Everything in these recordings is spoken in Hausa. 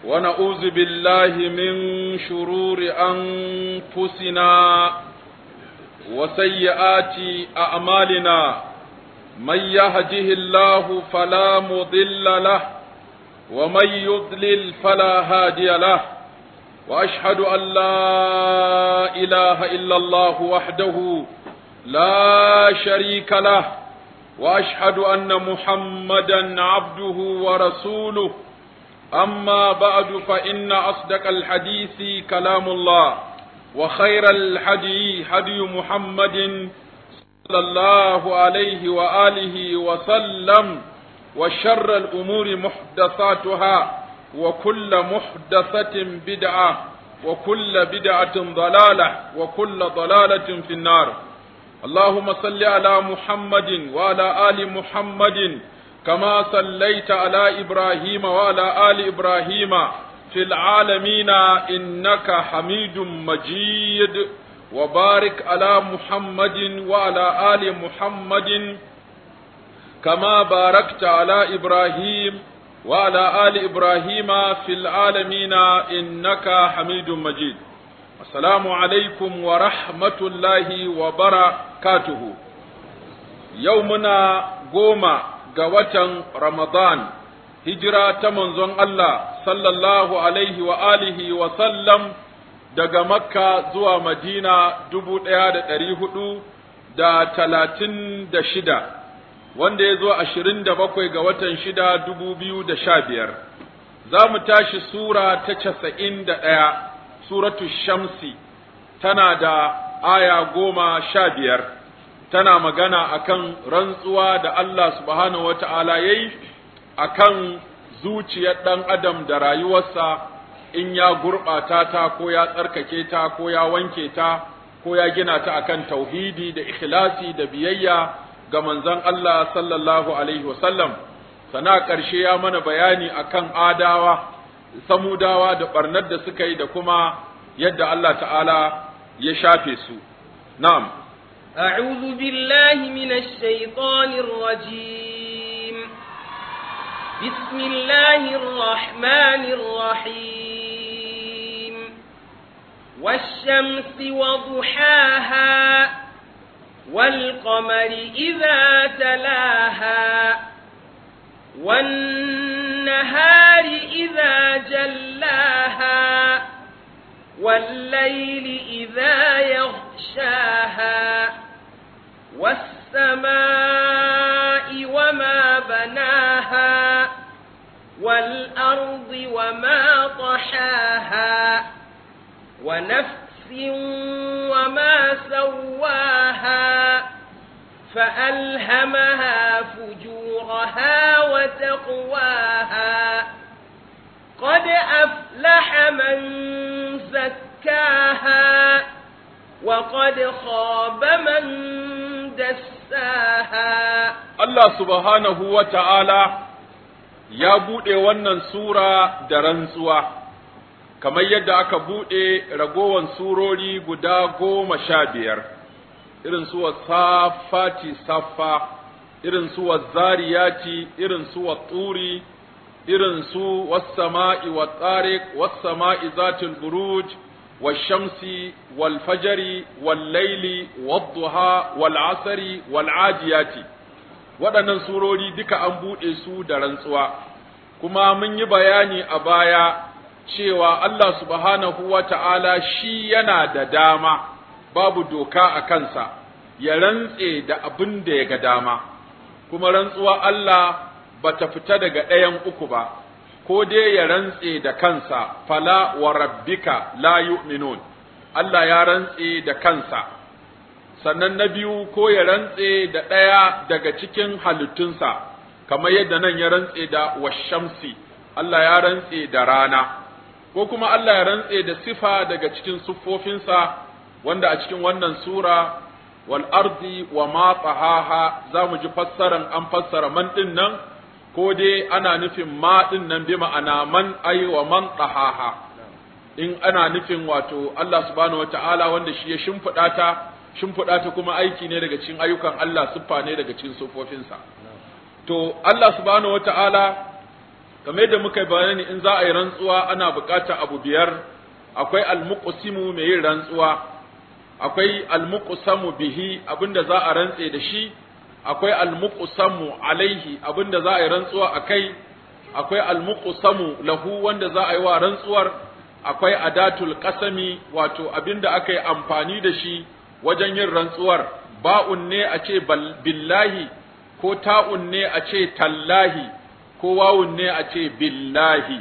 ونعوذ بالله من شرور أنفسنا وسيئات أعمالنا من يهده الله فلا مضل له ومن يضلل فلا هادي له وأشهد أن لا إله إلا الله وحده لا شريك له وأشهد أن محمدا عبده ورسوله أما بعد فإن أصدق الحديث كلام الله وخير الحدي هدي محمد صلى الله عليه وآله وسلم وشر الأمور محدثاتها وكل محدثة بدعة وكل بدعة ضلالة وكل ضلالة في النار اللهم صل على محمد وعلى آل محمد كما صليت على إبراهيم وعلى آل إبراهيم في العالمين إنك حميد مجيد وبارك على محمد وعلى آل محمد كما باركت على إبراهيم وعلى آل إبراهيم في العالمين إنك حميد مجيد السلام عليكم ورحمة الله وبركاته يومنا قوما قوة رمضان هجرة تمنزون الله صلى الله عليه وآله وسلم daga makka zuwa madina dubu ɗaya da ɗari hudu da talatin da shida wanda ya zo ashirin da bakwai ga watan shida dubu biyu da sha biyar za mu tashi sura ta casa'in da ɗaya suratu shamsi tana da aya goma sha biyar tana magana akan rantsuwa da Allah subhanahu wata'ala ya yi akan zuciyar ɗan adam da rayuwarsa in ya gurɓata ta ko ya tsarkake ta ko ya wanke ta ko ya gina ta akan tauhidi da ikhlasi da biyayya ga manzon Allah sallallahu alaihi wasallam sana ƙarshe ya mana bayani akan adawa samudawa da ɓarnar da suka yi da kuma yadda Allah ta'ala ya shafe su na'am أعوذ بالله من الشيطان الرجيم بسم الله الرحمن الرحيم والشمس وضحاها والقمر إذا تلاها والنهار إذا جلاها والليل إذا يغشاها والسماء وما بناها والأرض وما طحاها ونفس وما سواها فألهمها فجورها وتقواها قد أفلح من زكاها وقد خاب من دساها Allah subhanahu wa ta'ala ya buɗe wannan sura da rantsuwa, kamar yadda aka buɗe ragowan surori guda goma sha biyar, irin suwa safati saffa, irin suwa zariyati, irin suwa turi, irin su wassama'i wa tsarik, wassama'i zatul buruj, والشمس والفجر والليل والضحى والعصر والعاديات waɗannan surori duka an buɗe su da rantsuwa kuma mun yi bayani a baya cewa Allah subhanahu wa ta'ala shi yana da dama babu doka a kansa ya rantse da abin da ya ga dama kuma rantsuwa Allah ba ta fita daga ɗayan uku ba ko dai ya rantse da kansa fala wa rabbika la yu'minun Allah ya rantse da kansa sannan na biyu ko ya rantse da ɗaya daga cikin halittunsa kamar yadda nan ya rantse da washamsi Allah ya rantse da rana ko kuma Allah ya rantse da sifa daga cikin siffofinsa wanda a cikin wannan sura wal ardi wa ma tahaha za mu ji fassaran an fassara man din nan ko dai ana nufin ma din nan bi ma'ana man ai wa man tahaha in ana nufin wato Allah subhanahu wataala wanda shi ya shimfiɗa ta shimfiɗa ta kuma aiki ne daga cikin ayyukan Allah siffa ne daga cikin siffofinsa to Allah subhanahu wataala kamar yadda muka bayani in za a yi rantsuwa ana buƙatar abu biyar akwai almuqsimu mai yin rantsuwa akwai almuqsamu bihi abinda za a rantse da shi akwai almuqsamu alaihi abinda za a yi rantsuwa akai akwai almuqsamu lahu wanda za a yi wa rantsuwar akwai adatul qasami wato abinda aka yi amfani da shi wajen yin rantsuwar ba'un ne a ce billahi ko ta'un ne a ce tallahi ko wawun ne a ce billahi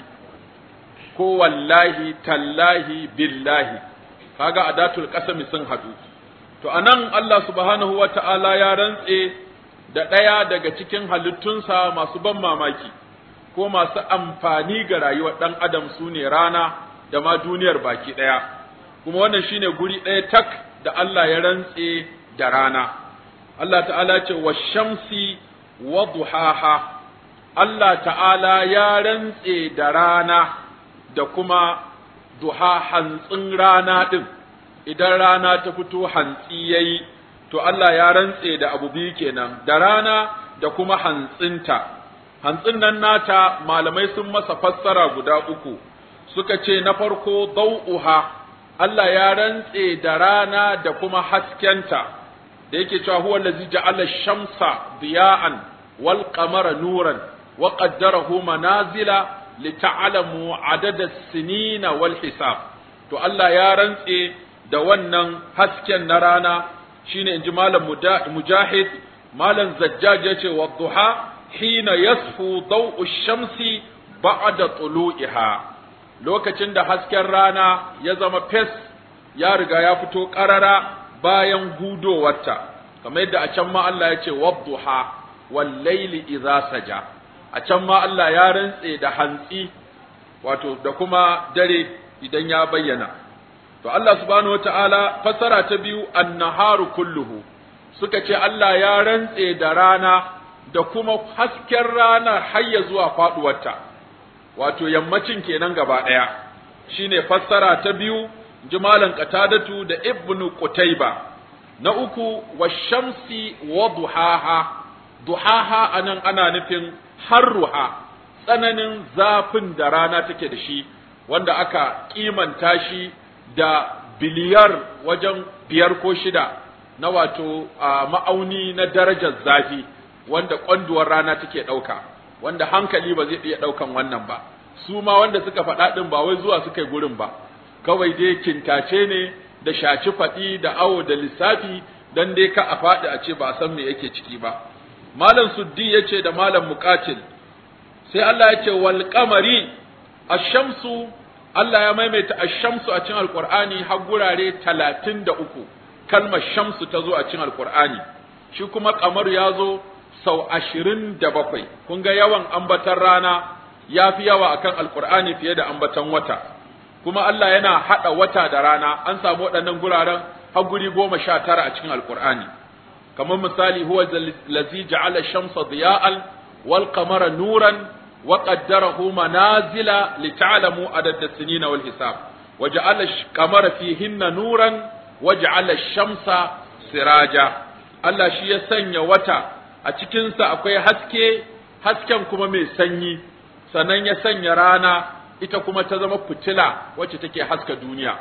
ko wallahi tallahi billahi kaga adatul qasami sun hadu to anan Allah subhanahu wata'ala ya rantse da ɗaya daga cikin halittunsa masu ban mamaki ko masu amfani ga rayuwar ɗan adam su ne rana da ma duniyar baki ɗaya kuma wannan shine guri ɗaya tak da Allah ya rantse da rana Allah ta'ala ce wa shamsi wa duhaha Allah ta'ala ya rantse da rana da kuma duha hantsin rana ɗin idan rana ta fito hantsi yayi to Allah ya rantse da abu biyu kenan da rana da kuma hantsinta hantsin nan nata malamai sun masa fassara guda uku suka ce na farko dau'uha Allah ya rantse da rana da kuma haskenta da yake cewa huwa allazi ja'ala shamsa diya'an wal qamara nuran wa qaddarahu manazila lita'lamu adada sinina wal hisab to Allah ya rantse da wannan hasken na rana shine inji malam mujahid malam zajjaj yace wa duha hina yasfu daw'u shamsi ba'da tulu'iha lokacin da hasken rana ya zama fes ya riga ya fito ƙarara bayan hudowarta kamar yadda a can ma Allah ya ce wadduha wal laili idza saja a can ma Allah ya rantse da hantsi wato da kuma dare idan ya bayyana to Allah subhanahu wataala fasara ta biyu annaharu kulluhu suka ce Allah ya rantse da rana da kuma hasken rana har ya zuwa faduwarta wato yammacin kenan gaba ɗaya shine fassara ta biyu jimalan qatadatu da ibnu qutayba na uku washamsi wa duhaha duhaha anan ana nufin harruha tsananin zafin da rana take da shi wanda aka kimanta shi da biliyar wajen biyar ko shida na wato ma'auni na darajar zafi wanda kwanduwar rana take ɗauka wanda hankali ba zai iya ɗaukan wannan ba su ma wanda suka faɗa ɗin ba wai zuwa suka yi gurin ba kawai dai kintace ne da shaci faɗi da awo da lissafi dan dai ka a faɗi a ce ba a san me yake ciki ba malam suddi ya ce da malam muqatil sai Allah ya ce wal qamari ash-shamsu Allah ya maimaita ash-shamsu a cikin alqur'ani har gurare 33 kalmar shamsu ta zo a cikin alqur'ani shi kuma qamar ya zo sau ashirin da bakwai kun ga yawan ambatan rana ya fi yawa akan alkur'ani fiye da ambatan wata kuma Allah yana haɗa wata da rana an samu waɗannan guraren har guri goma sha tara a cikin alkur'ani kamar misali huwa lazi ja'ala shamsa diya'an wal qamara nuran wa qaddarahu manazila li ta'lamu adad as-sinina wal hisab wa ja'ala qamara fihinna nuran wa ja'ala shamsa siraja Allah shi ya sanya wata a cikinsa akwai haske, hasken kuma mai sanyi, sannan ya sanya rana ita kuma ta zama fitila wacce take haska duniya.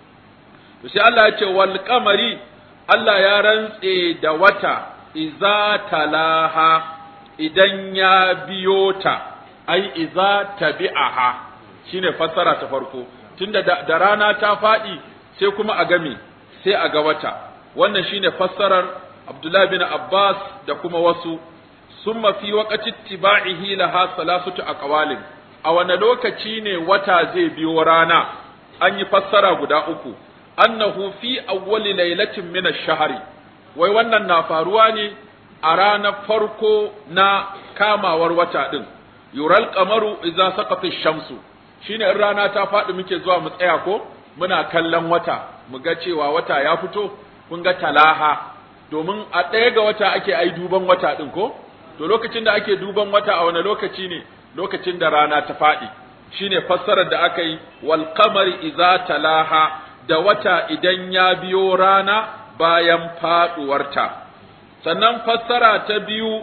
To sai Allah ya ce, wal kamari Allah ya rantse da wata, iza talaha idan ya biyo ta, ai, iza tabi'aha shi ne fassara ta farko, tunda da rana ta faɗi sai kuma a game, sai a ga wata, wannan shi ne fassarar Abdullah bin Abbas da kuma wasu summa fi waqati tiba'ihi laha salasatu aqwalin a wane lokaci ne wata zai biyo rana an yi fassara guda uku annahu fi awwali lailatin min ash-shahri wai wannan na faruwa ne a ranar farko na kamawar wata din yural qamaru idza saqata ash-shamsu shine in rana ta faɗi muke zuwa mu tsaya ko muna kallon wata mu ga cewa wata ya fito kun ga talaha domin a ɗaya ga wata ake ai duban wata ɗin ko to lokacin da ake duban wata a wani lokaci ne lokacin da rana ta faɗi shine fassarar da aka yi wal qamari idza talaha da wata idan ya biyo rana bayan faɗuwarta sannan fassara ta biyu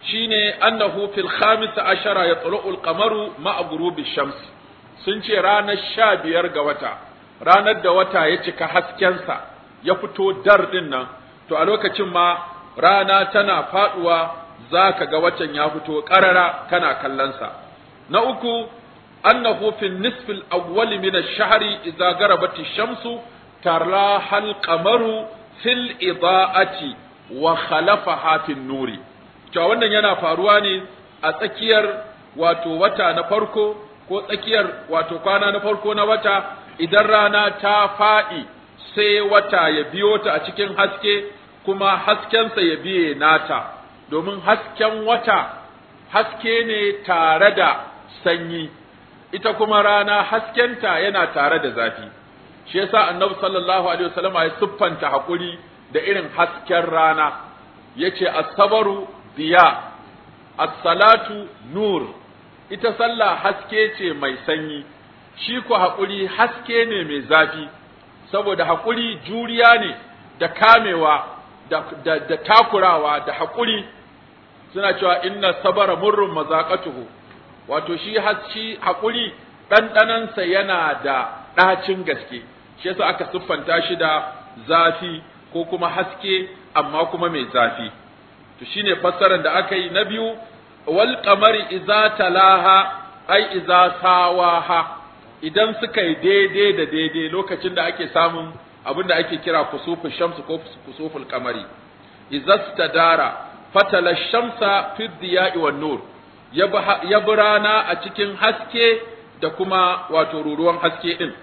shine annahu fil khamis ashara yatlu'u al-qamaru ma'a ghurubi shams sun ce ranar sha biyar ga wata ranar da wata ya cika haskensa ya fito dar din nan to a lokacin ma rana tana faduwa zaka ga watan ya fito karara kana kallonsa na uku annahu fi nisf al-awwal min ash-shahri idza garabat ash-shamsu taraha al-qamaru fil idaati wa khalafaha fi nuri to wannan yana faruwa ne a tsakiyar wato wata na farko ko tsakiyar wato kwana na farko na wata idan rana ta faɗi sai wata ya biyo ta a cikin haske kuma haskensa ya biye nata domin hasken wata haske ne tare da sanyi ita kuma rana haskenta yana tare da zafi shi yasa annabi sallallahu alaihi wasallam ya siffanta hakuri da irin hasken rana yace as-sabru diya as-salatu nur ita sallah haske ce mai sanyi shi ku haƙuri haske ne mai zafi saboda haƙuri juriya ne da kamewa da, da, da takurawa da haƙuri suna cewa inna sabara murrun mazaƙatuhu wato shi shi haƙuri ɗanɗanansa yana da ɗacin gaske shi yasa aka siffanta shi da zafi ko kuma haske amma kuma mai zafi to shine fassarar da aka yi na biyu wal qamari idza talaha ai idza sawaha idan suka yi daidai da daidai lokacin da ake samun abin da ake kira kusuful shamsu ko kusuful qamari idza stadara fatala shamsa fi diya'i wan nur ya rana a cikin haske da kuma wato ruruwan haske din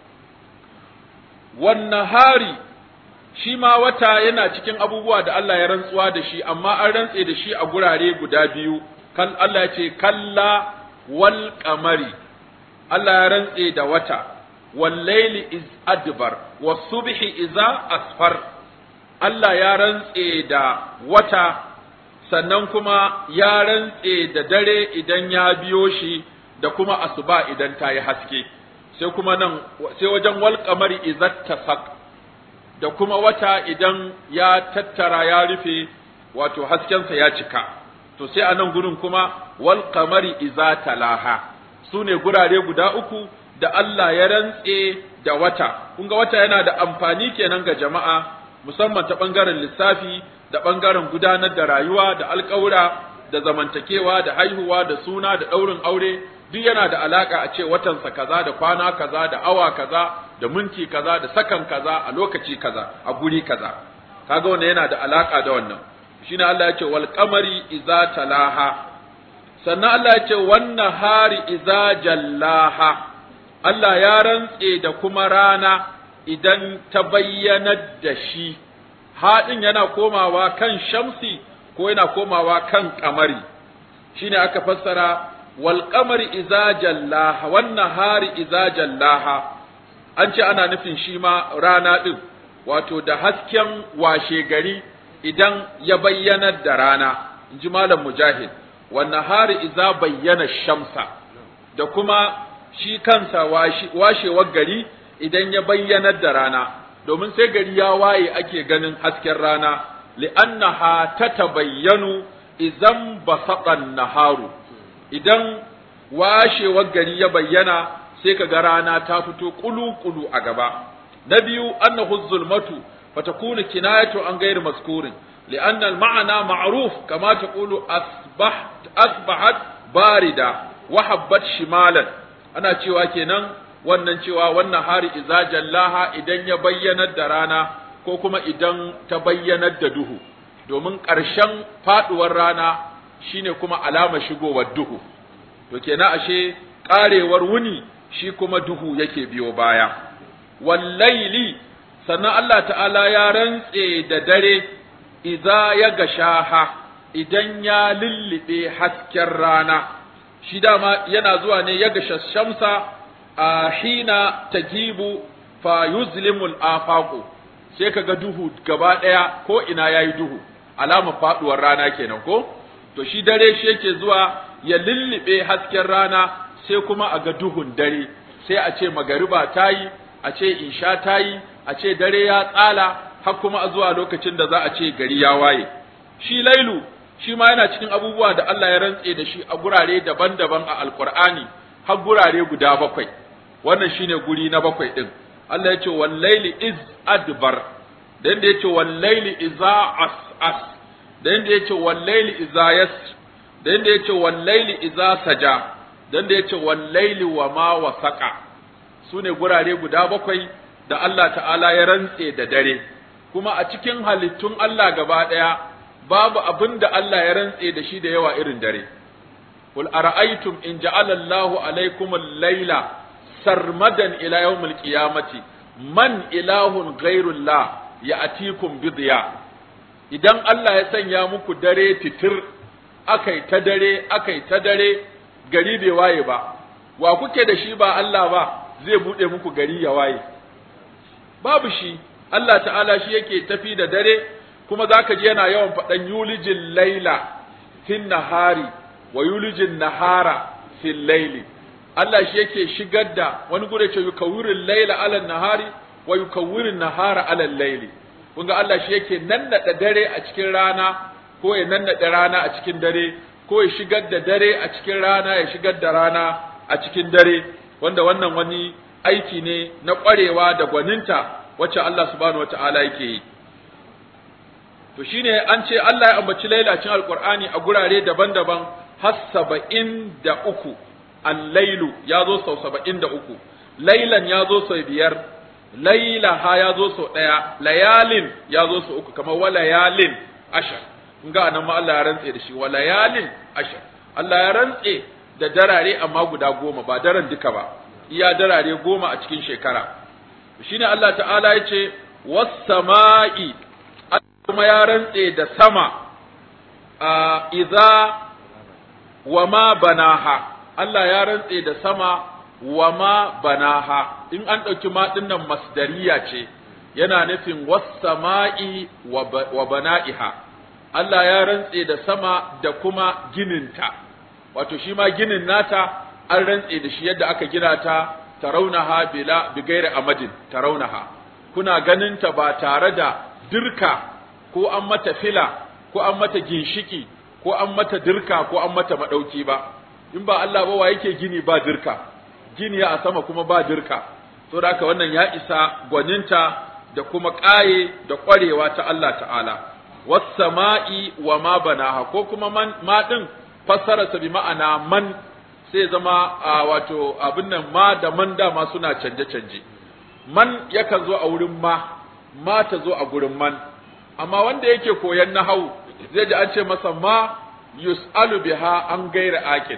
wan nahari shi ma wata yana cikin abubuwa da Allah ya rantsuwa da shi amma an rantse da shi a gurare guda biyu kan Allah ya ce kalla wal qamari Allah ya rantse da wata wal layli iz adbar was subhi iza asfar Allah ya rantse da wata sannan kuma ya rantse da dare idan ya biyo shi da kuma asuba idan ta yi haske sai kuma nan sai wajen wal qamari izat tasaq da kuma wata idan ya tattara ya rufe wato haskensa ya cika to sai a nan gurin kuma wal qamari iza talaha su ne gurare guda uku da Allah ya rantse da wata kun ga wata yana da amfani kenan ga jama'a musamman ta bangaren lissafi da bangaren gudanar da rayuwa da alƙawura da zamantakewa da haihuwa da suna da ɗaurin aure duk yana da alaka a ce watansa kaza da kwana kaza da awa kaza da minti kaza da sakan kaza a lokaci kaza a guri kaza kaga wannan yana da alaka da wannan shine Allah ya ce wal qamari iza talaha sannan Allah ya ce wan nahari iza jallaha Allah ya rantse da kuma rana idan ta bayyanar da shi haɗin yana komawa kan shamsi ko yana komawa kan kamari shine aka fassara wal qamari iza jallaha wan nahari iza jallaha an ce ana nufin shi ma rana din wato da hasken washe gari idan ya bayyanar da rana in ji malam mujahid wan nahari iza bayyana shamsa da kuma shi kansa washewar gari idan ya bayyanar da rana domin sai gari ya waye ake ganin hasken rana li'annaha tatabayyanu idan basaqan naharu idan washewar gari ya bayyana sai ka ga rana ta fito kulu-kulu a gaba na biyu annahu zulmatu fatakunu kinayatu an gairi maskurin لأن المعنى معروف كما تقول أصبحت أصبحت باردة وحبت شمالا أنا cewa kenan wannan cewa wannan hari iza jallaha idan ya bayyanar da rana ko kuma idan ta bayyanar da duhu domin ƙarshen faɗuwar rana shine kuma alama shigowar duhu to kenan ashe ƙarewar wuni shi kuma duhu yake biyo baya wallaili sannan Allah ta'ala ya rantse da dare idza ya gashaha idan ya lullube hasken rana shi dama yana zuwa ne ya gasha shamsa a hina tajibu fa yuzlimul afaqu sai kaga duhu gaba daya ko ina yayi duhu alama faduwar rana kenan ko to shi dare shi yake zuwa ya lullube hasken rana sai kuma a ga duhun dare sai a ce magariba tayi a ce isha tayi a ce dare ya tsala har kuma a zuwa lokacin da za a ce gari ya waye shi lailu shi ma yana cikin abubuwa da Allah ya rantse da shi a gurare daban-daban a alkur'ani har gurare guda bakwai wannan shine guri na bakwai din Allah ya ce wallaili iz adbar da yanda ya ce wallaili iza as as da yanda ya ce wallaili iza yas da yanda ya ce wallaili iza saja da yanda ya ce wallaili wa ma wasaqa su ne gurare guda bakwai da Allah ta'ala ya rantse da dare kuma a cikin halittun Allah gaba ɗaya babu abin da Allah ya rantse da shi da yawa irin dare Qul ara'aytum in ja'ala Allahu alaykum al-laila sarmadan ila yawmil qiyamati man ilahun ghayrullah ya'tikum bi diya idan Allah ya sanya muku dare titir akai ta dare akai ta dare gari bai waye ba wa kuke da shi ba Allah ba zai bude muku gari ya waye babu shi Allah ta'ala shi yake tafi da dare kuma zaka ji yana yawan faɗan yulijin laila fin nahari wa yulijin nahara fil laili Allah shi yake shigar da wani gure ce yukawwirin laila ala nahari wa yukawwirin nahara ala laili kun ga Allah shi yake nannada dare a cikin rana ko ya nannada rana a cikin dare ko ya shigar da dare a cikin rana ya shigar da rana a cikin dare wanda wannan wani aiki ne na ƙwarewa da gwaninta wacce Allah subhanahu wata'ala yake yi to shine an ce Allah ya ambaci lailacin alqur'ani a gurare daban-daban har saba'in da uku al-lailu ya zo sau saba'in da uku lailan ya zo sau biyar lailaha ya zo sau ɗaya layalin ya zo sau uku kamar wa layalin ashar kun ga anan ma Allah ya rantse da shi wa layalin ashar Allah ya rantse da darare amma guda goma ba daren duka ba iya darare goma a cikin shekara shine Allah ta'ala ya ce was-sama'i kuma ya rantse da sama a iza wa ma banaha Allah ya rantse da sama wa ma banaha in an ɗauki ma nan masdariya ce yana nufin was-sama'i wa bana'iha Allah ya rantse da sama da kuma gininta wato shi ma ginin nata an rantse da shi yadda aka gina ta taraunaha bila bigairi amadin taraunaha kuna ganinta ba tare da dirka ko an mata fila ko an mata ginshiki ko an mata dirka ko an mata madauki ba in ba Allah ba wa yake gini ba dirka gini a sama kuma ba dirka to da haka wannan ya isa gwaninta da kuma ƙaye da ƙwarewa ta Allah ta'ala was sama'i wa ma banaha ko kuma man ma din fassararsa bi ma'ana man sai zama a wato abin nan ma da man dama suna canje-canje man yakan zo a wurin ma ma ta zo a gurin man amma wanda yake koyan nahau zai ji an ce masa ma yus'alu biha an gaira aqil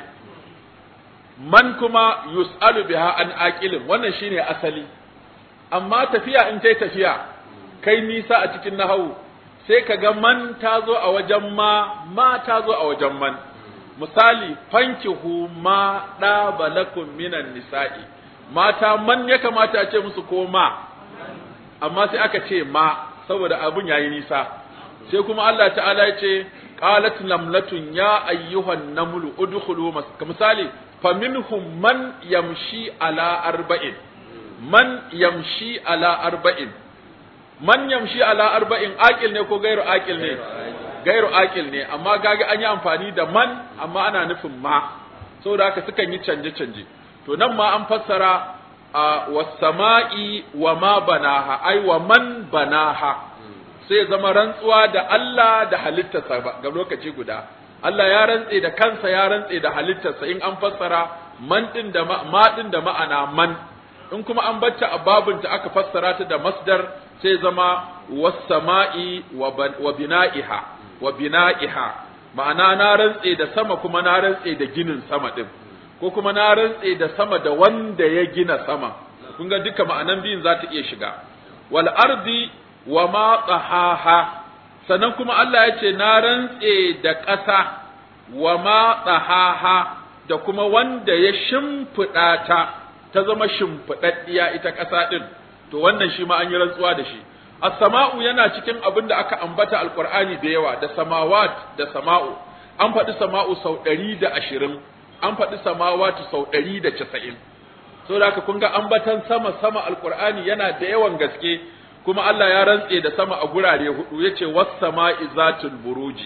man kuma yus'alu biha an aqilin wannan shine asali amma tafiya in tai tafiya kai nisa a cikin nahau sai ka ga man ta zo a wajen ma ma ta zo a wajen man misali fankihu ma ɗaba lakum minan nisa'i mata man ya kamata a ce musu ko ma amma sai aka ce ma saboda abun yayi nisa sai kuma Allah ta'ala ya ce qalat lamlatun ya ayyuhan namlu udkhulu misali faminhum man yamshi ala arba'in man yamshi ala arba'in man yamshi ala arba'in aqil ne ko gairu aqil ne gairu aqil ne amma kaga an yi amfani da man amma ana nufin ma saboda haka sukan yi canje canje to nan ma an fassara a was-sama'i wa ma banaha ai wa man banaha sai zama rantsuwa da Allah da halittarsa ga lokaci guda Allah ya rantse da kansa ya rantse da halittarsa in an fassara man din da ma din da ma'ana man in kuma an bacta a babunta aka fassara ta da masdar sai zama was-sama'i wa bina'iha wa bina'iha ma'ana na rantse da sama kuma na rantse da ginin sama din ko kuma na rantse da sama da wanda ya gina sama kun ga duka ma'anan biyun za ta iya shiga wal ardi wa ma tsahaha sannan kuma Allah ya ce na rantse da ƙasa wa ma tsahaha da kuma wanda ya shimfiɗa ta ta zama shimfiɗaɗɗiya ita ƙasa ɗin to wannan shi ma an yi rantsuwa da shi as-sama'u yana cikin abin da aka ambata alqur'ani da yawa da samawat da sama'u an faɗi sama'u sau ɗari da ashirin an faɗi samawatu sau ɗari da casa'in so da haka kun ga ambatan sama sama alqur'ani yana da yawan gaske kuma Allah ya rantse da sama a gurare hudu yace was sama'i zatul buruji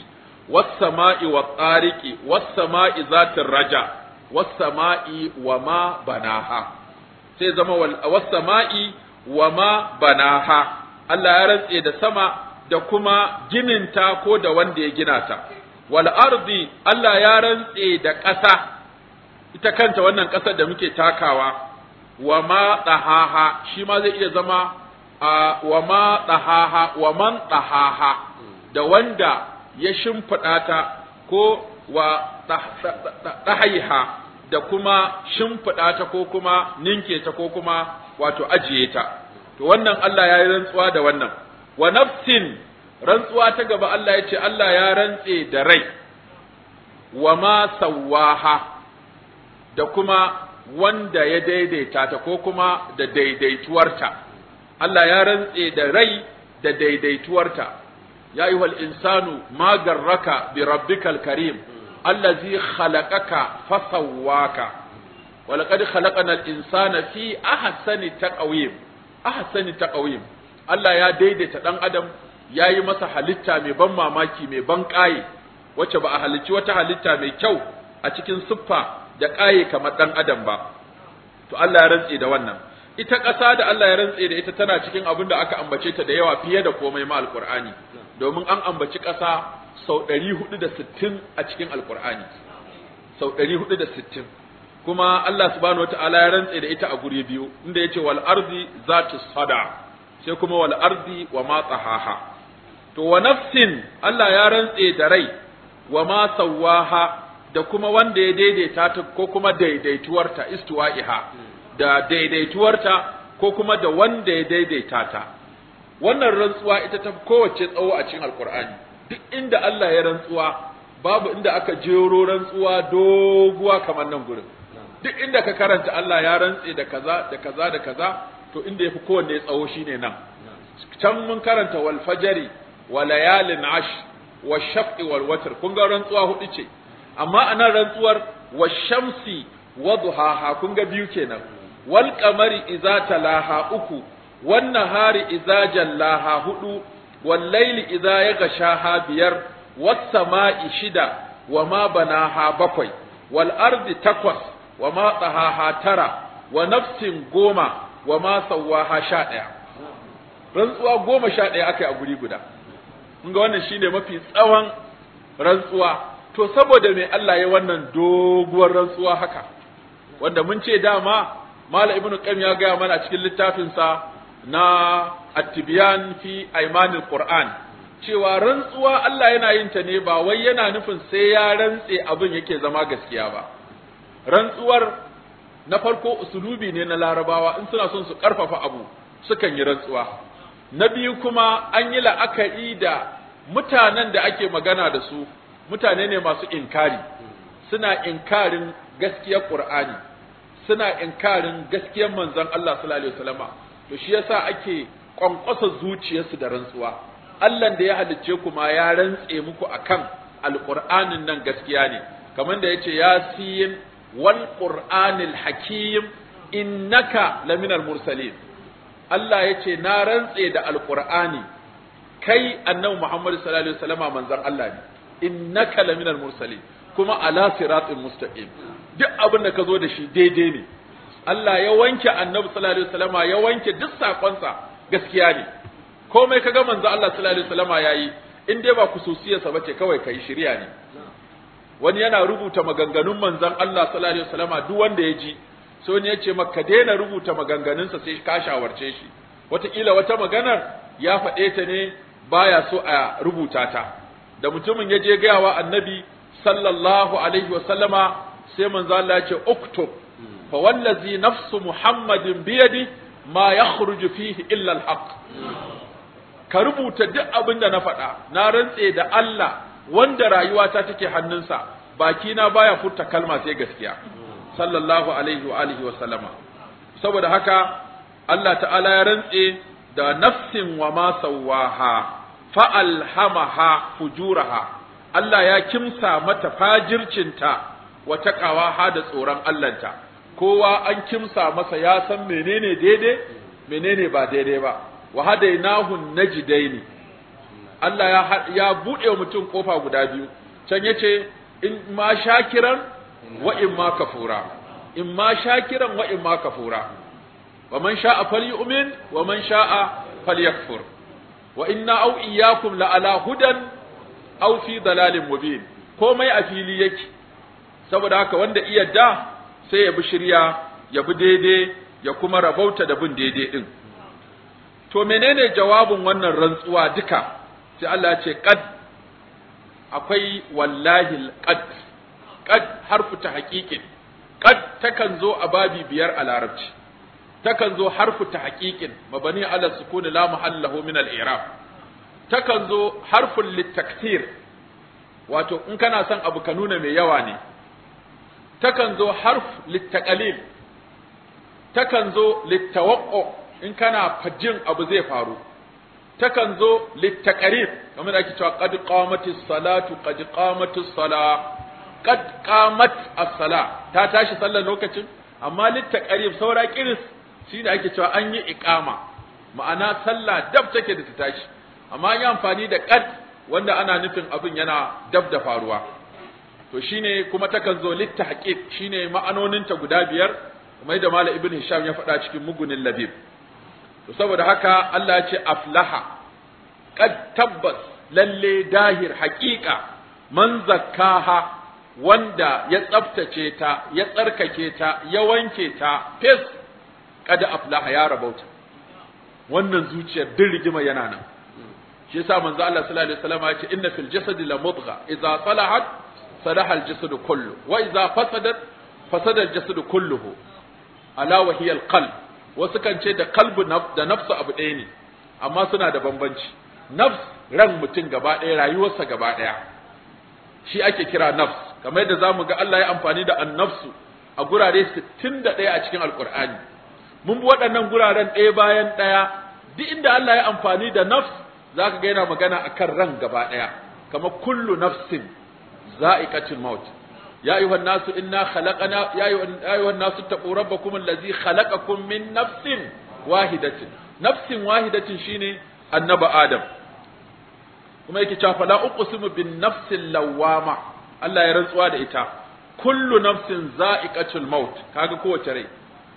was sama'i wat tariqi was sama'i zatir raja was sama'i wa ma banaha sai zama was sama'i wa ma banaha Allah ya rantse da sama da kuma gininta ko da wanda ya gina ta wal ardi Allah ya rantse da ƙasa ita kanta wannan ƙasar da muke takawa wa ma ɗahaha shi ma zai iya zama wa ma ɗahaha wa man ɗahaha da wanda ya shimfiɗa ta ko wa ɗahaiha da kuma shimfiɗa ta ko kuma ninke ta ko kuma wato ajiye ta to wannan Allah ya yi rantsuwa da wannan wa nafsin rantsuwa ta gaba Allah ya ce Allah ya rantse da rai wa ma sawaha da kuma wanda ya daidaita ta ko kuma da daidaituwarta Allah ya rantse da rai da daidaituwarta ya yi wal insanu ma garraka bi rabbikal karim allazi khalaqaka fasawwaka wa laqad khalaqana al insana fi ahsani taqwim ahsani taqwim Allah ya daidaita dan adam ya yi masa halitta mai ban mamaki mai ban ƙaye wacce ba a halicci wata halitta mai kyau a cikin siffa da ƙaye kamar ɗan adam ba to Allah ya rantse da wannan ita ƙasa da Allah ya rantse da ita tana cikin abin da aka ambace ta da yawa fiye da komai ma alƙur'ani domin an ambaci ƙasa sau ɗari hudu da sittin a cikin alƙur'ani sau ɗari hudu da sittin kuma Allah subhanahu wataala ya rantse da ita a guri biyu inda yace wal ardi zatu sada sai kuma wal ardi wa ma tsahaha to wa nafsin Allah ya rantse da rai wa ma sawaha da kuma wanda ya daidaita ta ko kuma daidaituwarta istiwa'iha da daidaituwarta ko kuma da wanda ya daidaita ta wannan rantsuwa ita ta kowace tsawo a cikin alkur'ani duk inda Allah ya rantsuwa babu inda aka jero rantsuwa doguwa kamar nan gurin duk inda ka karanta Allah ya rantse da kaza da kaza da kaza to inda yafi kowanne tsawo shine nan can mun karanta wal fajri wa layalin ash wa shaf'i wal watr kun ga rantsuwa hudu ce amma anan rantsuwar wa shamsi wa duhaha kun ga biyu kenan wal qamari idza talaha uku wan nahari idza jallaha hudu wal layli idza yaghshaha biyar was sama'i shida wa ma banaha bakwai wal ardi takwas wa ma tsahaha tara wa nafsin goma wa ma sawaha sha ɗaya rantsuwa goma sha ɗaya aka yi a guri guda ga wannan shine mafi tsawon rantsuwa to saboda mai Allah ya wannan doguwar rantsuwa haka wanda mun ce dama Malam Ibn Qayyim ya gaya mana a cikin littafinsa na At-Tibyan fi Aymanil Qur'an cewa rantsuwa Allah yana yin ta ne ba wai yana nufin sai ya rantse abin yake zama gaskiya ba rantsuwar na farko usulubi ne na larabawa in suna son su karfafa abu sukan yi rantsuwa na biyu kuma an yi la'akari da mutanen da ake magana da su mutane ne masu inkari suna inkarin gaskiyar qur'ani suna inkarin gaskiyar manzon Allah sallallahu alaihi wasallama to shi yasa ake kwankwasa zuciyarsu da rantsuwa Allah da ya halicce ku ma ya rantse muku akan alqur'anin nan gaskiya ne kamar da yace yasin wal qur'anil hakim innaka laminal mursalin Allah yace na rantse da alqur'ani kai annabi Muhammad sallallahu alaihi wasallama manzon Allah ne innaka laminal mursalin kuma ala siratin mustaqim duk abin da ka zo da shi daidai ne Allah ya wanke annabi sallallahu alaihi wasallama ya wanke duk sakonsa gaskiya ne komai kaga manzo Allah sallallahu alaihi wasallama yayi in dai ba kususiyarsa bace kawai kai shirya ne wani yana rubuta maganganun manzon Allah sallallahu alaihi wasallama duk wanda ya ji sai wani ya ce maka daina rubuta maganganunsa sai ka shawarce shi wataƙila wata maganar ya faɗe ta ne baya so a rubuta ta da mutumin ya je gaya wa annabi sallallahu alaihi wasallama sai manzo Allah ya ce uktub fa wallazi nafsu muhammadin biyadi ma yakhruju fihi illa alhaq ka rubuta duk abin da na faɗa na rantse da Allah wanda rayuwata take hannunsa baki na baya furta kalma sai gaskiya sallallahu alaihi wa alihi wa sallama saboda haka Allah ta'ala ya rantse da nafsin wa ma sawaha fa alhamaha fujuraha Allah ya kimsa mata fajircinta wa taqawaha da tsoron Allahnta kowa an kimsa masa ya san menene daidai menene ba daidai ba wa hadainahu najdaini Allah ya ya bude wa mutum kofa guda biyu can yace in ma shakiran wa in ma kafura in ma shakiran wa in ma kafura wa man sha'a falyu'min wa man sha'a falyakfur wa inna aw iyyakum la ala hudan aw fi dalalin mubin komai a fili yake saboda haka wanda iya da sai ya bi shirya ya bi daidai ya kuma rabauta da bin daidai din to menene jawabin wannan rantsuwa duka sai Allah ya ce qad akwai wallahi qad qad harfu ta haqiqin qad takan zo a babi biyar a larabci takan zo harfu ta haqiqin mabani ala sukuni la mahallahu min al-i'rab takan zo harfun litakthir wato in kana son abu ka nuna mai yawa ne takan zo harf littaqalil takan zo littawaqqu in kana fajin abu zai faru takan zo littaqarib kamar ake cewa qad qamatis salatu qad qamatis sala qad qamat as-sala ta tashi sallar lokacin amma littaqarib saura kiris shine ake cewa an yi iqama ma'ana sallah dab take da ta tashi amma an yi amfani da qad wanda ana nufin abin yana dab da faruwa to shine kuma takan zo littahqiq shine ma'anoninta guda biyar kamar da Malam Ibn Hisham ya faɗa cikin mugunin labib to saboda haka Allah ya ce aflaha qad tabbas lalle dahir haqiqa man zakkaha wanda ya tsaftace ta ya tsarkake ta ya wanke ta fes kada aflaha ya rabauta wannan zuciyar din rigima yana nan shi yasa manzo Allah sallallahu alaihi wasallam ya ce inna fil jasadi la mudgha idza salahat salaha al jasadu kullu wa idza fasadat fasada al jasadu kulluhu ala wa hiya al qalb wasu kan ce da qalbu da nafsu abu ɗaya ne amma suna da bambanci nafs ran mutum gaba ɗaya rayuwarsa gaba ɗaya shi ake kira nafs kamar yadda zamu ga Allah ya amfani da annafsu a gurare 61 a cikin alqur'ani mun bi waɗannan guraren ɗaya bayan ɗaya duk inda Allah ya amfani da nafs zaka ga yana magana akan ran gaba ɗaya kamar kullu nafsin za'iqatul maut ya ayyuhan nasu inna khalaqana ya ayyuhan nasu taqu rabbakum allazi khalaqakum min nafsin wahidatin nafsin wahidatin shine annaba adam kuma yake cewa fala uqsimu bin nafsil lawama Allah ya rantsuwa da ita kullu nafsin za'iqatul maut kaga kowace rai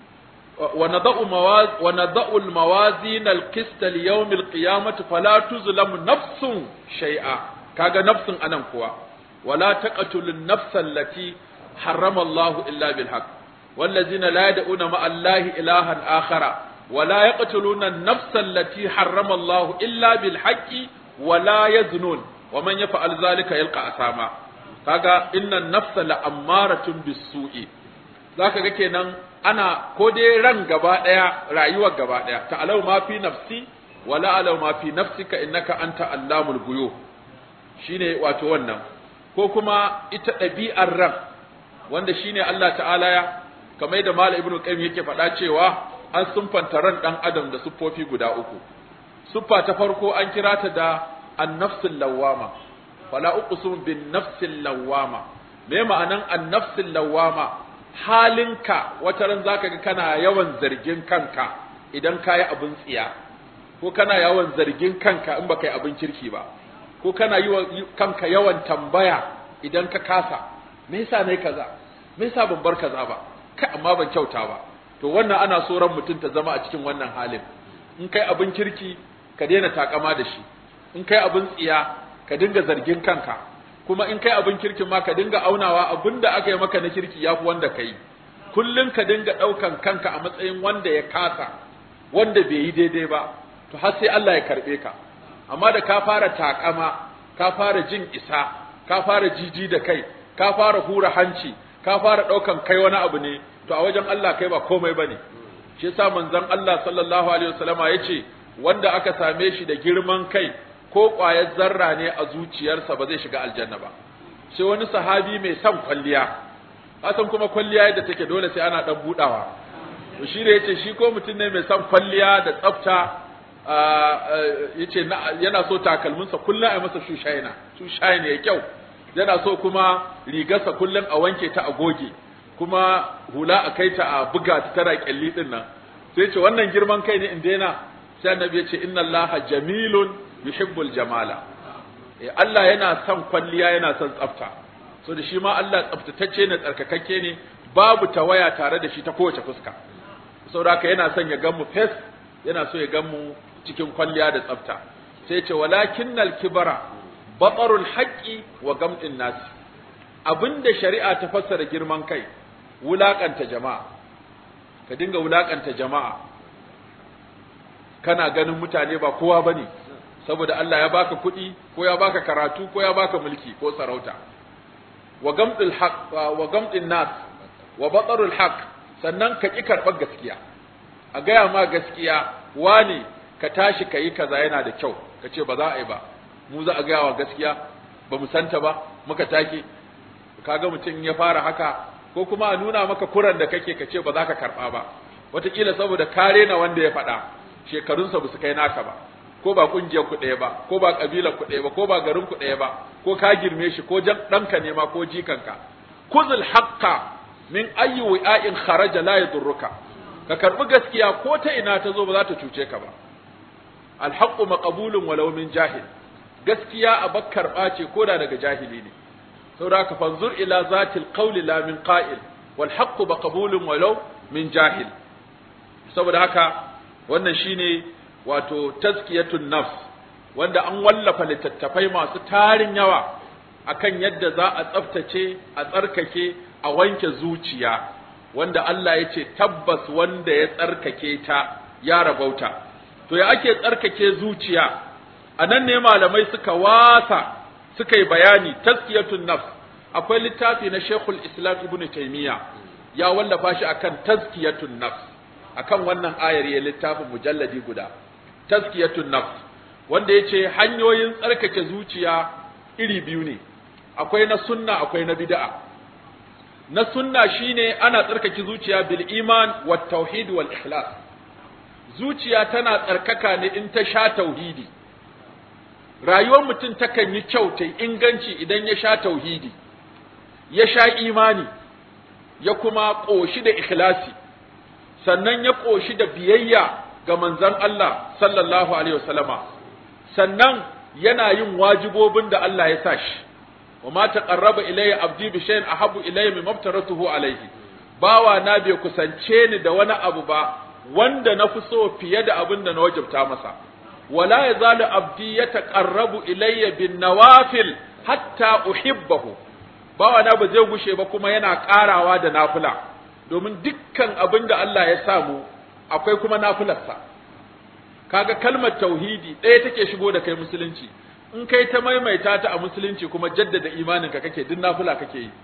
wa nadau mawaz wa nadau al mawazin al qist li yawm al qiyamati fala tuzlamu nafsun shay'a kaga nafsin anan kuwa wala taqtulu an nafsa allati harrama Allah illa bil haqq والذين لا يدعون مع الله إلها آخر ولا يقتلون النفس التي حرم الله إلا بالحق ولا يزنون ومن يفعل ذلك يلقى أثاما kaga inna nafsa la ammaratun bisu'i zaka ga kenan ana ko dai ran gaba daya rayuwar gaba daya ta'alau ma fi nafsi wala alau ma fi nafsika innaka anta allamul ghuyub shine wato wannan ko kuma ita ɗabi'ar ran wanda shine Allah ta'ala ya kamar da Malam Ibn Qayyim yake faɗa cewa an sunfanta ran dan adam da siffofi guda uku siffa ta farko an kira ta da an-nafsul lawwama fala uqsimu bin nafsil lawwama me ma'anan an-nafsil lawwama halinka wata ran zaka ga kana yawan zargin kanka idan kayi abin tsiya ko kana yawan zargin kanka in baka yi abin kirki ba ko kana yi wa kanka yawan tambaya idan ka kasa me yasa nayi kaza me yasa ban bar kaza ba kai amma ban kyauta ba to wannan ana so ran mutum ta zama a cikin wannan halin in kai abin kirki ka daina takama da shi in kai abin tsiya ka dinga zargin kanka kuma in kai abin kirkin ma ka dinga aunawa abin da aka yi maka na kirki ya fi wanda ka yi kullum ka dinga ɗaukan kanka a matsayin wanda ya kasa wanda bai yi daidai ba to har sai Allah ya karɓe ka amma da ka fara takama ka fara jin isa ka fara jiji da kai ka fara hura hanci ka fara ɗaukan kai wani abu ne to a wajen Allah kai ba komai bane shi yasa manzon Allah sallallahu alaihi wasallama yace wanda aka same shi da girman kai ko ƙwayar zarra ne a zuciyarsa ba zai shiga aljanna ba sai wani sahabi mai son kwalliya kasan kuma kwalliya yadda take dole sai ana dan budawa to shi da yace shi ko mutum ne mai son kwalliya da tsafta yace yana so takalminsa kullum a masa shushaina shushaina ya kyau yana so kuma rigarsa kullum a wanke ta a goge kuma hula a kai ta a buga ta tara kyalli din nan sai ce wannan girman kai ne in daina sai annabi ya ce inna allaha jamilun yuhibbul jamala eh Allah yana son kwalliya yana son tsafta so da shi ma Allah tsaftatacce ne tsarkakakke ne babu tawaya tare da shi ta kowace fuska saboda haka yana son ya gan mu fes yana so ya gan mu cikin kwalliya da tsafta sai ce walakinnal kibara batarul haqqi wa gam'in nas abinda shari'a ta fassara girman kai wulakanta jama'a ka dinga wulakanta jama'a kana ganin mutane ba kowa bane saboda Allah ya baka kuɗi ko ya baka karatu ko ya baka mulki ko sarauta wa gamdul haq wa gamdin nas wa batarul haq sannan ka ki karɓar gaskiya a gaya ma gaskiya wani ka tashi ka yi kaza yana da kyau ka ce ba za a yi ba mu za a gaya wa gaskiya ba mu santa ba muka take kaga mutum ya fara haka ko kuma a nuna maka kuran da kake ka ce ba za ka karɓa ba wataƙila saboda kare na wanda ya faɗa shekarunsa ba su kai naka ba ko ba ƙungiyar ku ɗaya ba ko ba ƙabilar ku ɗaya ba ko ba garin ku ɗaya ba ko ka girme shi ko ɗanka ne ma ko jikanka kuzul haqqa min ayyi wi'a'in kharaja la yadurruka ka karbi gaskiya ko ta ina ta zo ba za ta cuce ka ba alhaqqu maqbulun walau min jahil gaskiya a bakkar ɓace ko da daga jahili ne saboda ka fanzur ila zatil qawli la min qa'il wal haqqu maqbulun walau min jahil saboda haka wannan shine wato tazkiyatun nafs wanda an wallafa littattafai masu tarin yawa akan yadda za a tsaftace a tsarkake a wanke zuciya wanda Allah ya ce tabbas wanda ya tsarkake ta ya rabauta to ya ake tsarkake zuciya a nan ne malamai suka wasa suka yi bayani tazkiyatun nafs akwai littafi na Sheikhul Islam Ibn Taymiyyah ya wallafa shi akan tazkiyatun nafs akan wannan ayar ya littafin mujalladi guda tazkiyatun nafs wanda yace hanyoyin tsarkake zuciya iri biyu ne akwai na sunna akwai na bid'a na sunna shine ana tsarkake zuciya bil iman wat tauhid wal ikhlas zuciya tana tsarkaka ne in ta sha tauhidi rayuwar mutum takan yi kyau ta inganci idan ya sha tauhidi ya sha imani ya kuma ƙoshi da ikhlasi sannan ya ƙoshi da biyayya ga manzon Allah sallallahu alaihi wasallama sannan yana yin wajibobin da Allah ya sa shi wa ma taqarraba ilayya abdi bi shay'in ahabbu ilayya mimma aftaratuhu alayhi bawa na bai kusance ni da wani abu ba wanda na fi so fiye da abin da na wajibta masa wala yazalu abdi yataqarrabu ilayya bin nawafil hatta uhibbahu bawa na ba zai gushe ba kuma yana karawa da nafila domin dukkan abin da Allah ya samu akwai kuma nafilarsa kaga kalmar tauhidi ɗaya take shigo da kai musulunci in kai ta maimaita ta a musulunci kuma jaddada imaninka kake duk nafila kake yi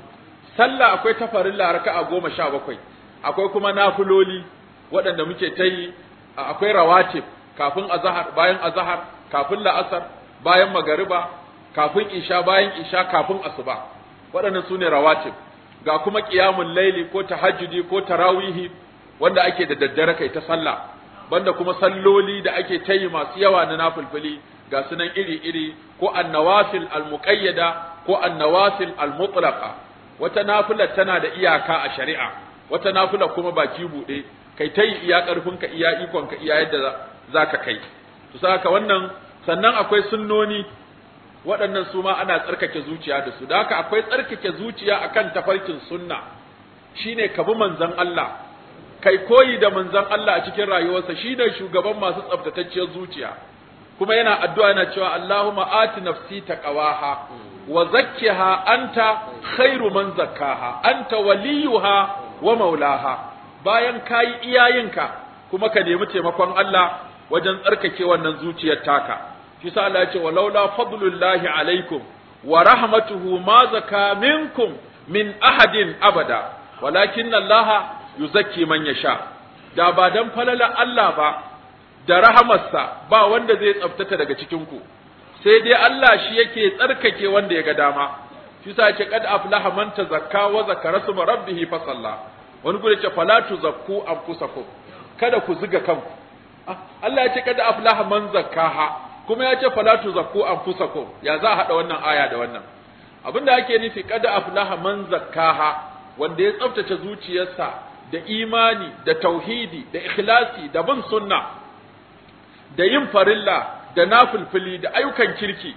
sallah akwai ta farilla raka'a goma sha bakwai akwai kuma nafiloli waɗanda muke ta yi akwai rawatib kafin azahar bayan azahar kafin la'asar bayan magariba kafin isha bayan isha kafin asuba waɗannan su ne rawatib ga kuma qiyamul laili ko tahajjudi ko tarawihi wanda ake da daddare kai ta sallah banda kuma salloli da ake ta yi masu yawa na nafilfili ga sunan iri-iri ko annawafil almuqayyada ko annawafil almutlaqa wata nafila tana da iyaka a shari'a wata nafila kuma baki bude kai ta yi iya karfinka iya ikonka iya yadda zaka kai to saka wannan sannan akwai sunnoni waɗannan su ma ana tsarkake zuciya da su da haka akwai tsarkake zuciya akan tafarkin sunna shine ka bi manzon Allah kai koyi da manzon Allah a cikin rayuwarsa shine shugaban masu tsaftatacciyar zuciya kuma yana addu'a yana cewa Allahumma ati nafsi taqwaha wa zakkiha anta khairu man zakkaha anta waliyuha wa maulaha bayan kayi iyayenka kuma ka nemi taimakon Allah wajen tsarkake wannan zuciyar taka shi sa Allah ya ce walaula fadlullahi alaikum wa rahmatuhu ma zaka minkum min ahadin abada walakin Allah yuzakki man yasha da ba dan falala Allah ba da rahamarsa ba wanda zai tsaftata daga cikin ku sai dai Allah shi yake tsarkake wanda ya ga dama shi sa yake kad aflaha man tazakka wa zakara suma rabbih fa salla wani gure ce fala tuzakku anfusakum kada ku zuga kanku Allah ya ce kada aflaha man zakkaha kuma ya ce fala tuzakku anfusakum ya za a hada wannan aya da wannan abinda ake nufi kada aflaha man zakkaha wanda ya tsaftace zuciyarsa da imani da tauhidi da ikhlasi da bin sunna da yin farilla da nafilfili da ayyukan kirki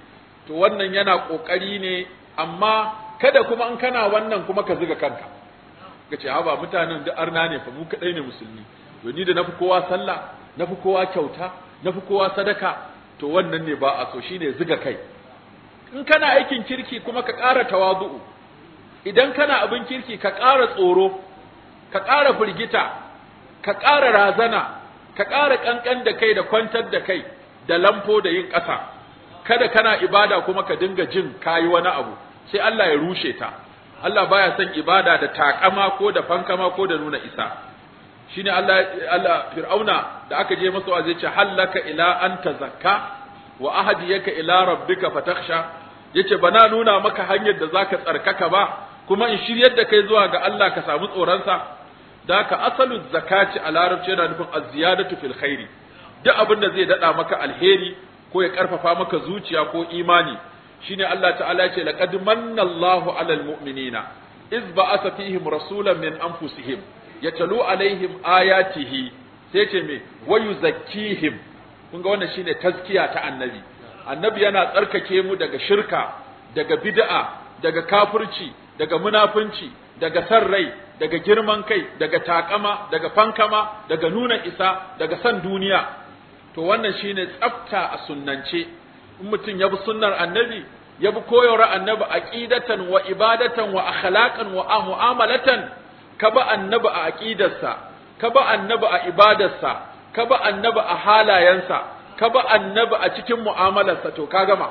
to wannan yana kokari ne amma kada kuma in kana wannan kuma ka zuga kanka ka ce ha ba mutanen da arna ne fa mu kadai ne musulmi to ni da nafi kowa sallah nafi kowa kyauta nafi kowa sadaka to wannan ne ba a so shine zuga kai in kana aikin kirki kuma ka ƙara tawazu'u idan kana abin kirki ka ƙara tsoro ka ƙara firgita ka ƙara razana ka ƙara ƙanƙan da kai da kwantar da kai da lamfo da yin ƙasa kada kana ibada kuma ka dinga jin kayi wani abu sai Allah ya rushe ta Allah baya son ibada da takama ko da fankama ko da nuna isa shine Allah Allah Fir'auna da aka je masa wa zai ce hallaka ila an tazakka wa ahdiyaka ila rabbika fatakhsha yace bana nuna maka hanyar da zaka tsarkaka ba kuma in shiryar da kai zuwa ga Allah ka samu tsoron sa da ka asalu zakati a larabci yana nufin az-ziyadatu fil khairi duk abin da zai dada maka alheri ko ya karfafa maka zuciya ko imani shine Allah ta'ala ya ce laqad manna Allahu 'alal mu'minina iz ba'atha fihim rasulan min anfusihim yatalu alaihim ayatihi sai ce me wayu zakkihim kun ga wannan shine tazkiya ta annabi annabi yana tsarkake mu daga shirka daga bid'a daga kafirci daga munafunci daga san rai daga girman kai daga takama daga fankama daga nuna isa daga san duniya to wannan shine tsafta a sunnance in mutum ya bi sunnar annabi ya bi koyarwar annabi aqidatan wa ibadatan wa akhlaqan wa mu'amalatan ka ba annabi a aqidarsa ka ba annabi a ibadarsa ka ba annabi a halayensa ka ba annabi a cikin mu'amalarsa to ka gama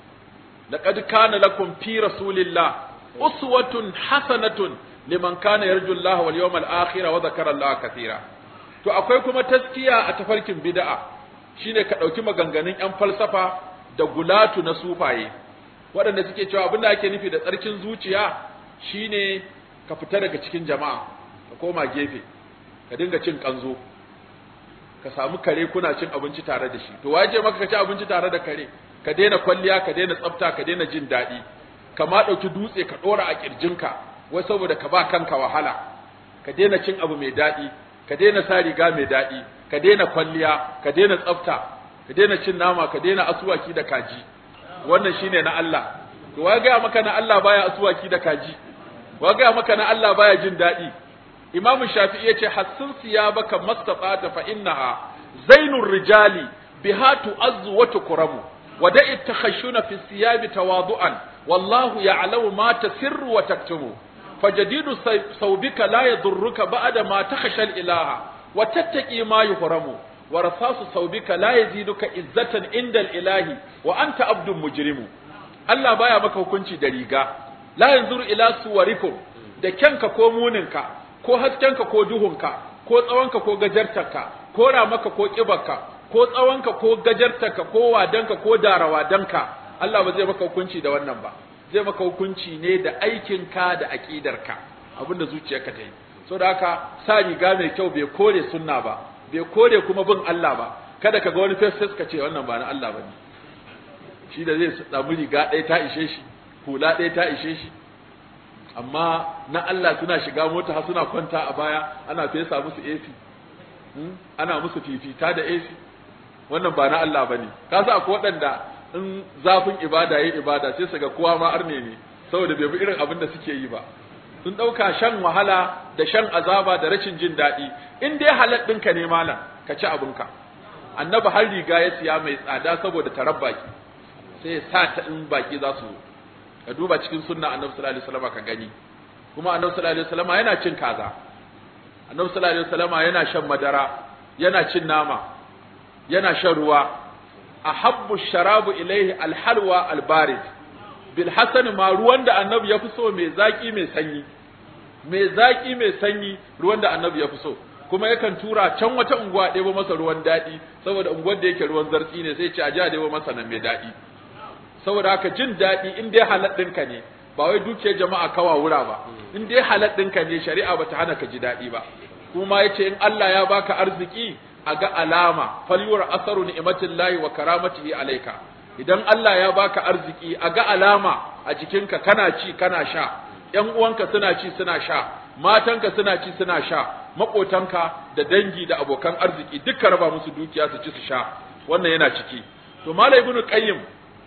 laqad kana lakum fi rasulillah uswatun hasanatun liman kana yarju Allah wal yawmal akhir wa dhakara Allah kathira to akwai kuma taskiya a tafarkin bid'a shine ka dauki maganganun yan falsafa da gulatu na sufaye waɗanda suke cewa abin da ake nufi da tsarkin zuciya shine ka fita daga cikin jama'a ka koma gefe ka dinga cin kanzo ka samu kare kuna cin abinci tare da shi to waje maka ka ci abinci tare da kare ka daina kwalliya ka daina tsafta ka daina jin daɗi ka ma ɗauki dutse ka ɗora a ƙirjinka wai saboda ka ba kanka wahala ka daina cin abu mai daɗi ka daina sa riga mai daɗi ka daina kwalliya ka daina tsafta ka daina cin nama ka daina asuwaki da kaji wannan shine na Allah to wa ga maka na Allah baya asuwaki da kaji wa ga maka na Allah baya jin daɗi Imam Shafi'i yace hassun siyabaka mastata fa innaha zainur rijali biha tu'azzu wa tukramu wada'i takhashuna fi siyabi tawadu'an wallahu ya'lamu ma tasirru wa taktumu fajadidu saubika la yadurruka ba'da ma takhasha al-ilaha wa tattaqi ma yuhramu wa rasasu saubika la yaziduka izzatan inda al-ilahi wa anta abdun mujrimu Allah baya maka hukunci da riga la yanzuru ila suwarikum da kyanka ko muninka ko haskenka ko duhunka ko tsawonka ko gajartarka ko ramaka ko kibarka ko tsawonka ko gajartarka ko wadanka ko darawadanka Allah ba zai maka hukunci da wannan ba zai maka hukunci ne da aikinka da aqidarka abinda zuciyarka ta yi so da haka sa riga mai kyau bai kore sunna ba bai kore kuma bin Allah ba kada ka ga wani face ka ce wannan ba na Allah bane shi da zai samu riga ɗaya ta ishe shi hula ɗaya ta ishe shi amma na Allah suna shiga mota har suna kwanta a baya ana fesa musu AC ana musu fifita da AC wannan ba na Allah bane ka sa akwai waɗanda in zafin ibada yayi ibada sai su ga kowa ma arne ne saboda bai bi irin abin da suke yi ba sun ɗauka shan wahala da shan azaba da rashin jin daɗi in dai halal ɗinka ne malam ka ci abinka annabi har riga ya siya mai tsada saboda tarar baki sai ya sa ta in baki za su ka duba cikin sunna annabi sallallahu alaihi wasallam ka gani kuma annabi sallallahu alaihi wasallam yana cin kaza annabi sallallahu alaihi wasallam yana shan madara yana cin nama yana shan ruwa ahabbu sharabu ilaihi alhalwa albarid bil hasan ma ruwan da annabi ya fi so mai zaki mai sanyi mai zaki mai sanyi ruwan da annabi ya fi so kuma yakan tura can wata unguwa ɗebo masa ruwan daɗi saboda unguwar da yake ruwan zartsi ne sai ce a ji a ɗebo masa nan mai daɗi saboda haka jin daɗi in dai halal ɗinka ne ba wai dukiyar jama'a kawa wura ba in dai halal ɗinka ne shari'a bata hana ka ji daɗi ba kuma yace in Allah ya baka arziki a ga alama falyura asaru ni'matillahi wa karamatihi alayka idan Allah ya baka arziki a ga alama a jikinka kana ci kana sha ƴan uwanka suna ci suna sha matanka suna ci suna sha maƙotanka da dangi da abokan arziki duka raba musu dukiya su ci su sha wannan yana ciki to malai ibnu qayyim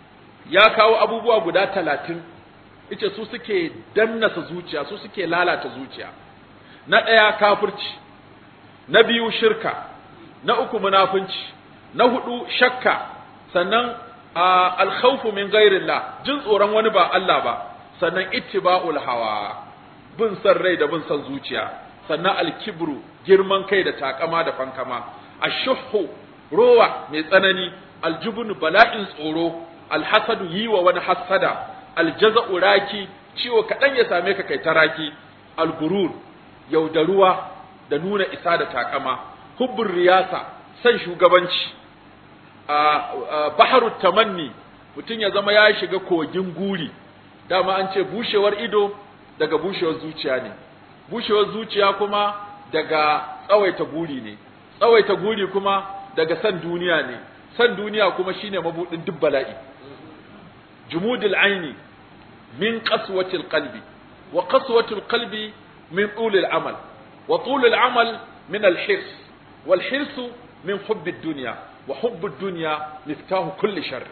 ya kawo abubuwa guda talatin ita su suke dannasa zuciya su suke lalata zuciya na ɗaya kafirci na biyu shirka na uku munafunci na hudu shakka sannan alkhawfu min ghairillah jin tsoron wani ba Allah ba sannan ittiba'ul hawa bin san rai da bin san zuciya sannan alkibru girman kai da takama da fankama ashuhu rowa mai tsanani aljubun bala'in tsoro alhasadu yi wa wani hasada aljaza'u raki ciwo kaɗan ya same ka kai taraki algurur yaudaruwa da nuna isa da takama hubbun riyasa san shugabanci baharu tamanni mutum ya zama ya shiga kogin guri dama an ce bushewar ido daga bushewar zuciya ne bushewar zuciya kuma daga tsawaita guri ne tsawaita guri kuma daga san duniya ne san duniya kuma shine mabudin duk bala'i jumudul aini min qaswatil qalbi wa qaswatul qalbi min tulil amal wa tulil amal min al hirs wal hirs min hubb ad dunya wa hubb ad dunya miftahu kulli sharr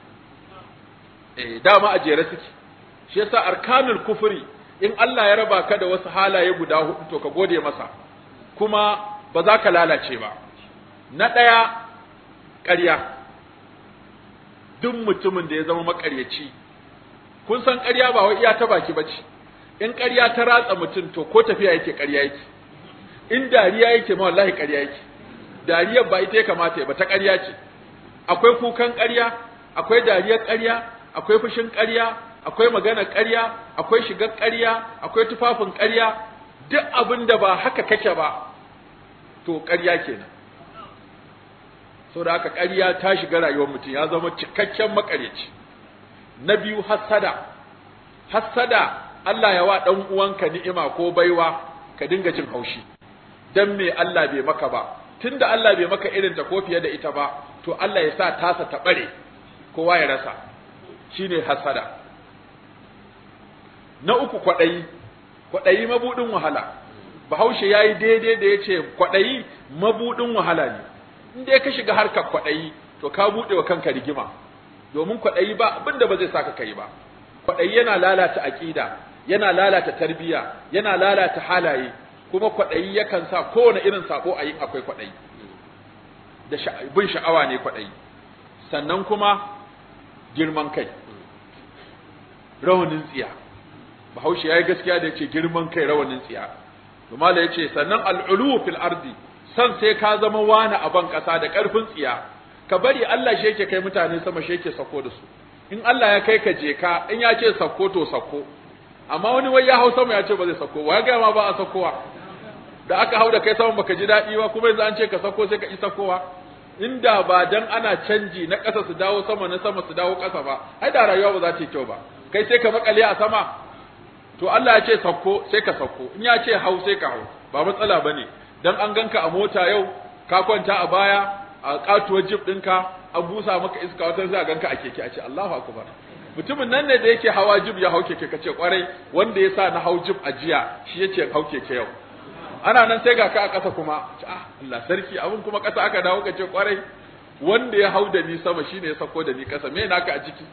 eh dama a jere suke shi yasa arkanul kufri in Allah ya raba ka da wasu halaye guda hudu to ka gode masa kuma ba za ka lalace ba na ɗaya ƙarya duk mutumin da ya zama maƙaryaci kun san ƙarya ba wai iya ta baki bace in ƙarya ta ratsa mutum to ko tafiya yake ƙarya yake in dariya yake ma wallahi ƙarya yake dariyar ba ita ya kamata ya ba ta ƙarya ce akwai kukan ƙarya akwai dariyar ƙarya akwai fushin ƙarya akwai maganar ƙarya akwai shigar ƙarya akwai tufafin ƙarya duk abin da ba haka kake ba to ƙarya kenan saboda haka ƙarya ta shiga rayuwar mutum ya zama cikakken makaryaci na biyu hassada hassada Allah ya wa dan uwanka ni'ima ko baiwa ka dinga jin haushi dan me Allah bai maka ba tunda Allah bai maka irin ta ko fiye da ita ba to Allah ya sa tasa ta bare kowa ya rasa shine hassada na uku kwaɗayi kwaɗayi mabuɗin wahala bahaushe ya yi daidai da ya ce kwaɗayi mabuɗin wahala ne in dai ka shiga harkar kwaɗayi to ka buɗe wa kanka rigima domin kwaɗayi ba abin da ba zai saka kai ba kwaɗayi yana lalata aƙida yana lalata tarbiyya yana lalata halaye kuma kwaɗayi yakan sa kowane irin sako a yin akwai kwaɗayi da bin sha'awa ne kwaɗayi sannan kuma girman kai rawanin tsiya bahaushe ya yi gaskiya da ya ce girman kai rawanin tsiya Tumala ya ce sannan al'ulu fil ardi san sai ka zama wani a ban ƙasa da ƙarfin tsiya ka bari Allah shi yake kai mutane sama shi yake sako da su in Allah ya kai ka je ka in ya ce sako to sako amma wani wai ya hau sama ya ce ba zai sako wa ya gaya ma ba a sakowa da aka hau da kai sama baka ji daɗi ba kuma yanzu an ce ka sako sai ka yi sakowa inda ba dan ana canji na ƙasa su dawo sama na sama su dawo ƙasa ba ai da rayuwa ba za ta yi kyau ba kai sai ka makale a sama to Allah ya ce sauko sai ka sauko in ya ce hau sai ka hau ba matsala bane dan an ganka a mota yau ka kwanta a baya a katuwar jib ɗinka an busa maka iska wata sai a ganka a keke a ce Allahu akbar mutumin nan ne da yake hawa jib ya hau keke kace kwarai wanda ya sa na hau jib a jiya shi yace hau keke yau ana nan sai ga ka a ƙasa kuma ah Allah sarki abin kuma ƙasa aka dawo kace kwarai wanda ya hau da ni sama shine ya sako da ni ƙasa me naka a ciki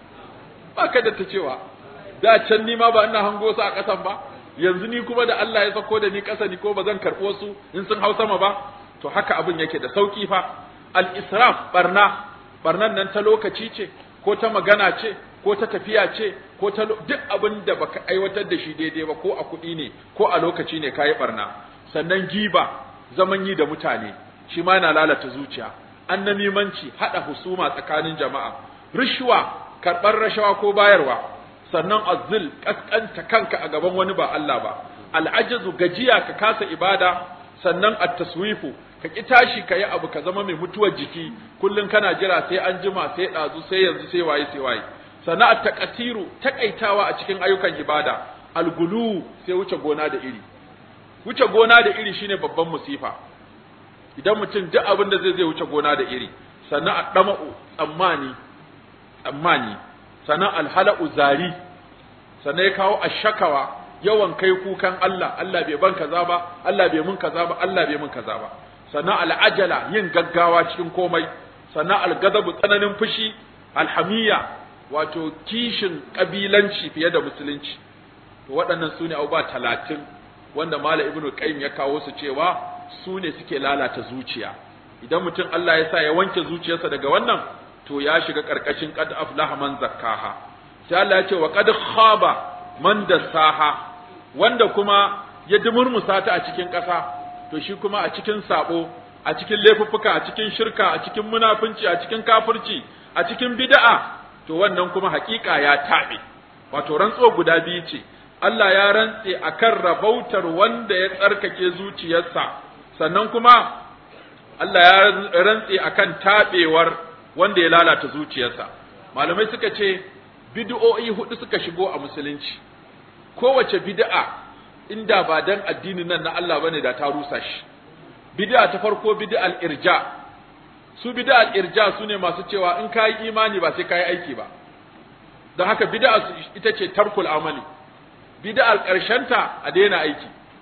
ba ka da ta cewa da can ni ma ba ina hango su a ƙasan ba yanzu ni kuma da Allah ya sako da ni ƙasa ni ko ba zan karɓo su in sun hau sama ba to haka abin yake da sauki fa al-israf barna barnan nan ta lokaci ce ko ta magana ce ko ta tafiya ce ko ta duk abin da baka aiwatar da shi daidai ba ko a kuɗi ne ko a lokaci ne kayi barna sannan giba zaman yi da mutane shi ma yana lalata zuciya annamimanci hada husuma tsakanin jama'a rishwa karɓar rashawa ko bayarwa sannan azzil kaskanta kanka a gaban wani ba Allah ba al'ajazu gajiya ka kasa ibada sannan at-taswifu ka ki tashi ka yi abu ka zama mai mutuwar jiki kullun kana jira sai an jima sai ɗazu sai yanzu sai waye sai waye sannan at-taqatiru takaitawa a cikin ayyukan ibada algulu sai wuce gona da iri wuce gona da iri shine babban musifa idan mutum duk abin da zai zai wuce gona da iri sannan a ɗama'u tsammani tsammani sannan alhala'u zari sannan ya kawo ashakawa yawan kai kukan Allah Allah bai ban kaza ba Allah bai mun kaza ba Allah bai mun kaza ba sannan al'ajala yin gaggawa cikin komai sannan algadabu tsananin fushi alhamiya wato kishin kabilanci fiye da musulunci to waɗannan su ne abubuwa talatin wanda Malam Ibn Qayyim ya kawo su cewa su ne suke lalata zuciya idan mutum Allah ya sa ya wanke zuciyarsa daga wannan to ya shiga karkashin qad aflaha man zakkaha sai Allah ya ce wa qad khaba man dassaha wanda kuma ya dumurmusa ta a cikin ƙasa to shi kuma a cikin sabo a cikin laifuffuka a cikin shirka a cikin munafunci a cikin kafirci a cikin bid'a to wannan kuma hakika ya tabe wato rantsuwa guda biyu ce Allah ya rantse akan rabautar wanda ya tsarkake zuciyarsa sannan kuma Allah ya rantse akan tabewar wanda ya lalata zuciyarsa malamai suka ce bid'o'i hudu suka shigo a musulunci kowace bid'a inda ba dan addinin nan na Allah bane da ta rusa shi bid'a ta farko bid'al irja su bid'al irja sune masu cewa in kai imani ba sai kai aiki ba don haka bid'a ita ce tarkul amali bid'al karshenta a daina aiki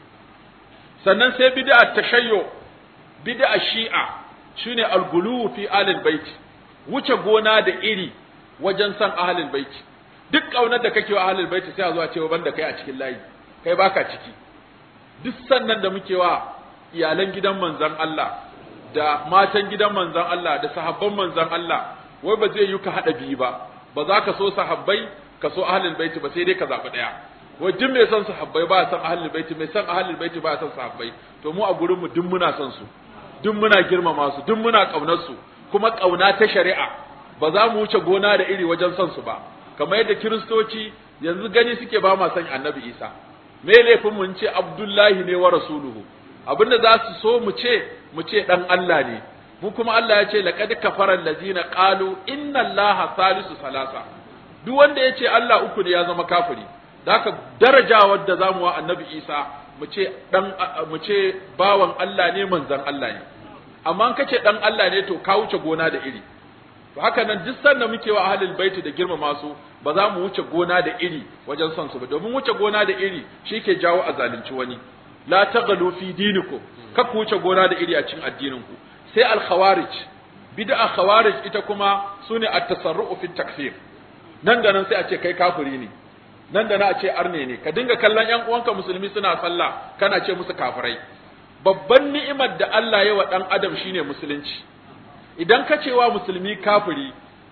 sannan sai bid'a tashayyo bid'a shi'a shine al-gulu fi alil bait wuce gona da iri wajen san ahlul bait duk kaunar da kake wa ahlul bait sai a zo a ce banda kai a cikin layi kai baka ciki duk sannan da muke wa iyalan gidan manzon Allah da matan gidan manzon Allah da sahabban manzon Allah wai ba zai yi ka hada biyu ba ba za ka so sahabbai ka so ahlul bait ba sai dai ka zabi daya wai duk mai son sahabbai ba son ahlul bait mai son ahlul bait ba son sahabbai to mu a gurin mu duk muna son su duk muna girmama su duk muna kaunar su kuma kauna ta shari'a ba za mu wuce gona da iri wajen son su ba kamar yadda kiristoci yanzu gani suke ba ma son annabi isa me laifin mun ce abdullahi ne wa rasuluhu abinda za su so mu ce mu ce dan Allah ne mu kuma Allah ya ce laqad kafara allazina qalu inna allaha salisu salasa duk wanda ya ce Allah uku ne ya zama kafiri da haka darajawar da zamu wa annabi isa mu ce dan mu ce bawan Allah ne manzon Allah ne amma in kace dan Allah ne to ka wuce gona da iri to haka nan duk sanda muke wa ahlul baiti da girmama su ba za mu wuce gona da iri wajen son su ba domin wuce gona da iri shi ke jawo a zalunci wani la taghalu fi dinikum ka ku wuce gona da iri a cikin addinin ku sai al khawarij bid'a khawarij ita kuma sune at-tasarru'u fi takfir nan da nan sai a ce kai kafiri ne nan da na a ce arne ne ka dinga kallon yan uwanka musulmi suna sallah kana ce musu kafirai babban ni'imar da Allah ya wa dan adam shine musulunci idan ka ce wa musulmi kafiri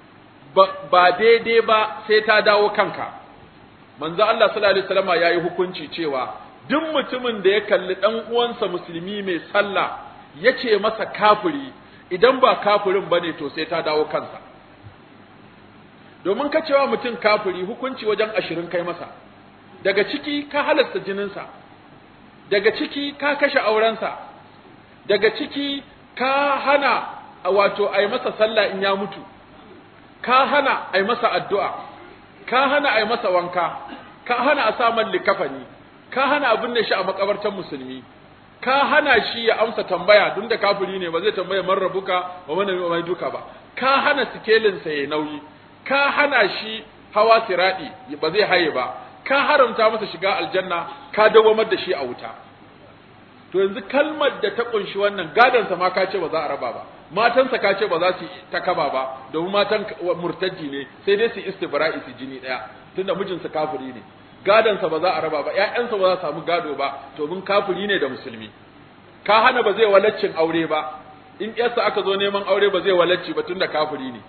ba daidai ba sai ta dawo kanka manzo Allah sallallahu alaihi wasallam yayi hukunci cewa duk mutumin da ya kalli dan uwansa musulmi mai sallah yace masa kafiri idan ba kafirin bane to sai ta dawo kansa domin ka cewa mutum kafiri hukunci wajen ashirin kai masa daga ciki ka halasta jininsa daga ciki ka kashe aurensa daga ciki ka hana wato a yi masa sallah in ya mutu ka hana a yi masa addu'a ka hana a yi masa wanka ka hana a sa man likafani ka hana a binne shi a makabartar musulmi ka hana shi ya amsa tambaya duk da kafiri ne ba zai tambaya man rabuka ba mana mai duka ba ka hana sikelin sa yayi nauyi ka hana shi hawa siradi ba zai haye ba ka haramta masa shiga aljanna ka dawamar da shi a wuta to yanzu kalmar da ta kunshi wannan gadansa ma ka ce ba za a raba ba matansa ka ce ba za su ta kaba ba domin matan murtaddi ne sai dai su istibra'i su jini daya tunda mijinsa kafiri ne gadansa ba za a raba ba ƴaƴansa ba za su samu gado ba domin kafiri ne da musulmi ka hana ba zai walaccin aure ba in ƴarsa aka zo neman aure ba zai walacci ba tunda kafiri ne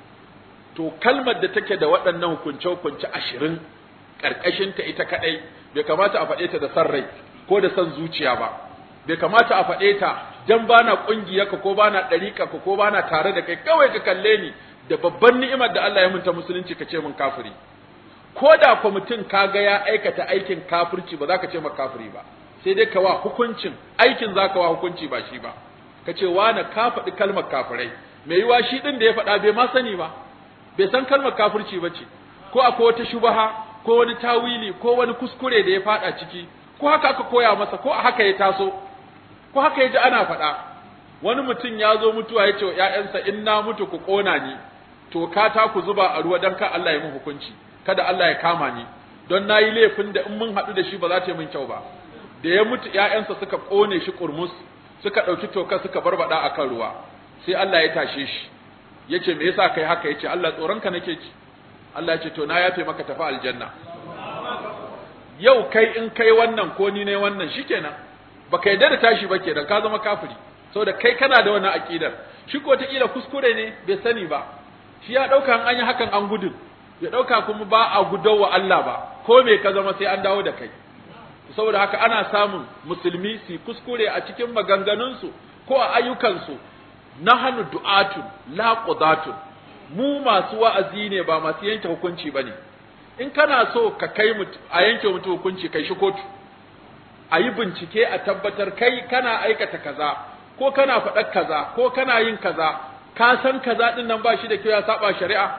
to kalmar da take da waɗannan hukunce hukunce ashirin ƙarƙashinta ita kaɗai bai kamata a faɗe ta da san rai ko da san zuciya ba bai kamata a faɗe ta dan bana ƙungiyarka ko bana ɗariƙarka ko bana tare da kai kawai ka kalle ni da babban ni'imar da Allah ya munta musulunci ka ce mun kafiri ko da ko mutum kaga ya aikata aikin kafirci ba za ka ce ma kafiri ba sai dai ka wa hukuncin aikin za ka wa hukunci ba shi ba ka ce wani ka faɗi kalmar kafirai mai yiwa shi ɗin da ya faɗa bai ma sani ba bai san kalmar kafirci ba ce ko akwai wata shubaha ko wani tawili ko wani kuskure da ya faɗa ciki ko haka aka koya masa ko a haka ya taso ko haka ya ji ana faɗa wani mutum ya zo mutuwa ya ce wa ‘ya'yansa in na mutu ku ƙona ni to ka ta ku zuba a ruwa don ka Allah ya mun hukunci kada Allah ya kama ni don na yi laifin da in mun haɗu da shi ba za ta yi min kyau ba da ya mutu ‘ya'yansa suka ƙone shi ƙurmus suka ɗauki toka suka barbaɗa a kan ruwa sai Allah ya tashe shi ya ce me yasa kai haka ya ce Allah tsoronka nake ci Allah ya ce to na yafe maka tafi aljanna yau kai in kai wannan ko ni ne wannan shikenan baka yarda da tashi ba kenan ka zama kafiri saboda kai kana da wannan aqidar shi ko kila kuskure ne bai sani ba shi ya dauka an yi hakan an gudun ya dauka kuma ba a gudawa Allah ba ko me ka zama sai an dawo da kai saboda haka ana samun musulmi su kuskure a cikin maganganunsu ko a ayyukansu nahnu du'atun la qudatun mu masu wa'azi ne ba masu yanke hukunci bane in kana so ka kai a yanke mutu hukunci kai shi kotu a yi bincike a tabbatar kai kana aikata kaza ko kana faɗar kaza ko kana yin kaza ka san kaza din nan ba shi da kyau ya saba shari'a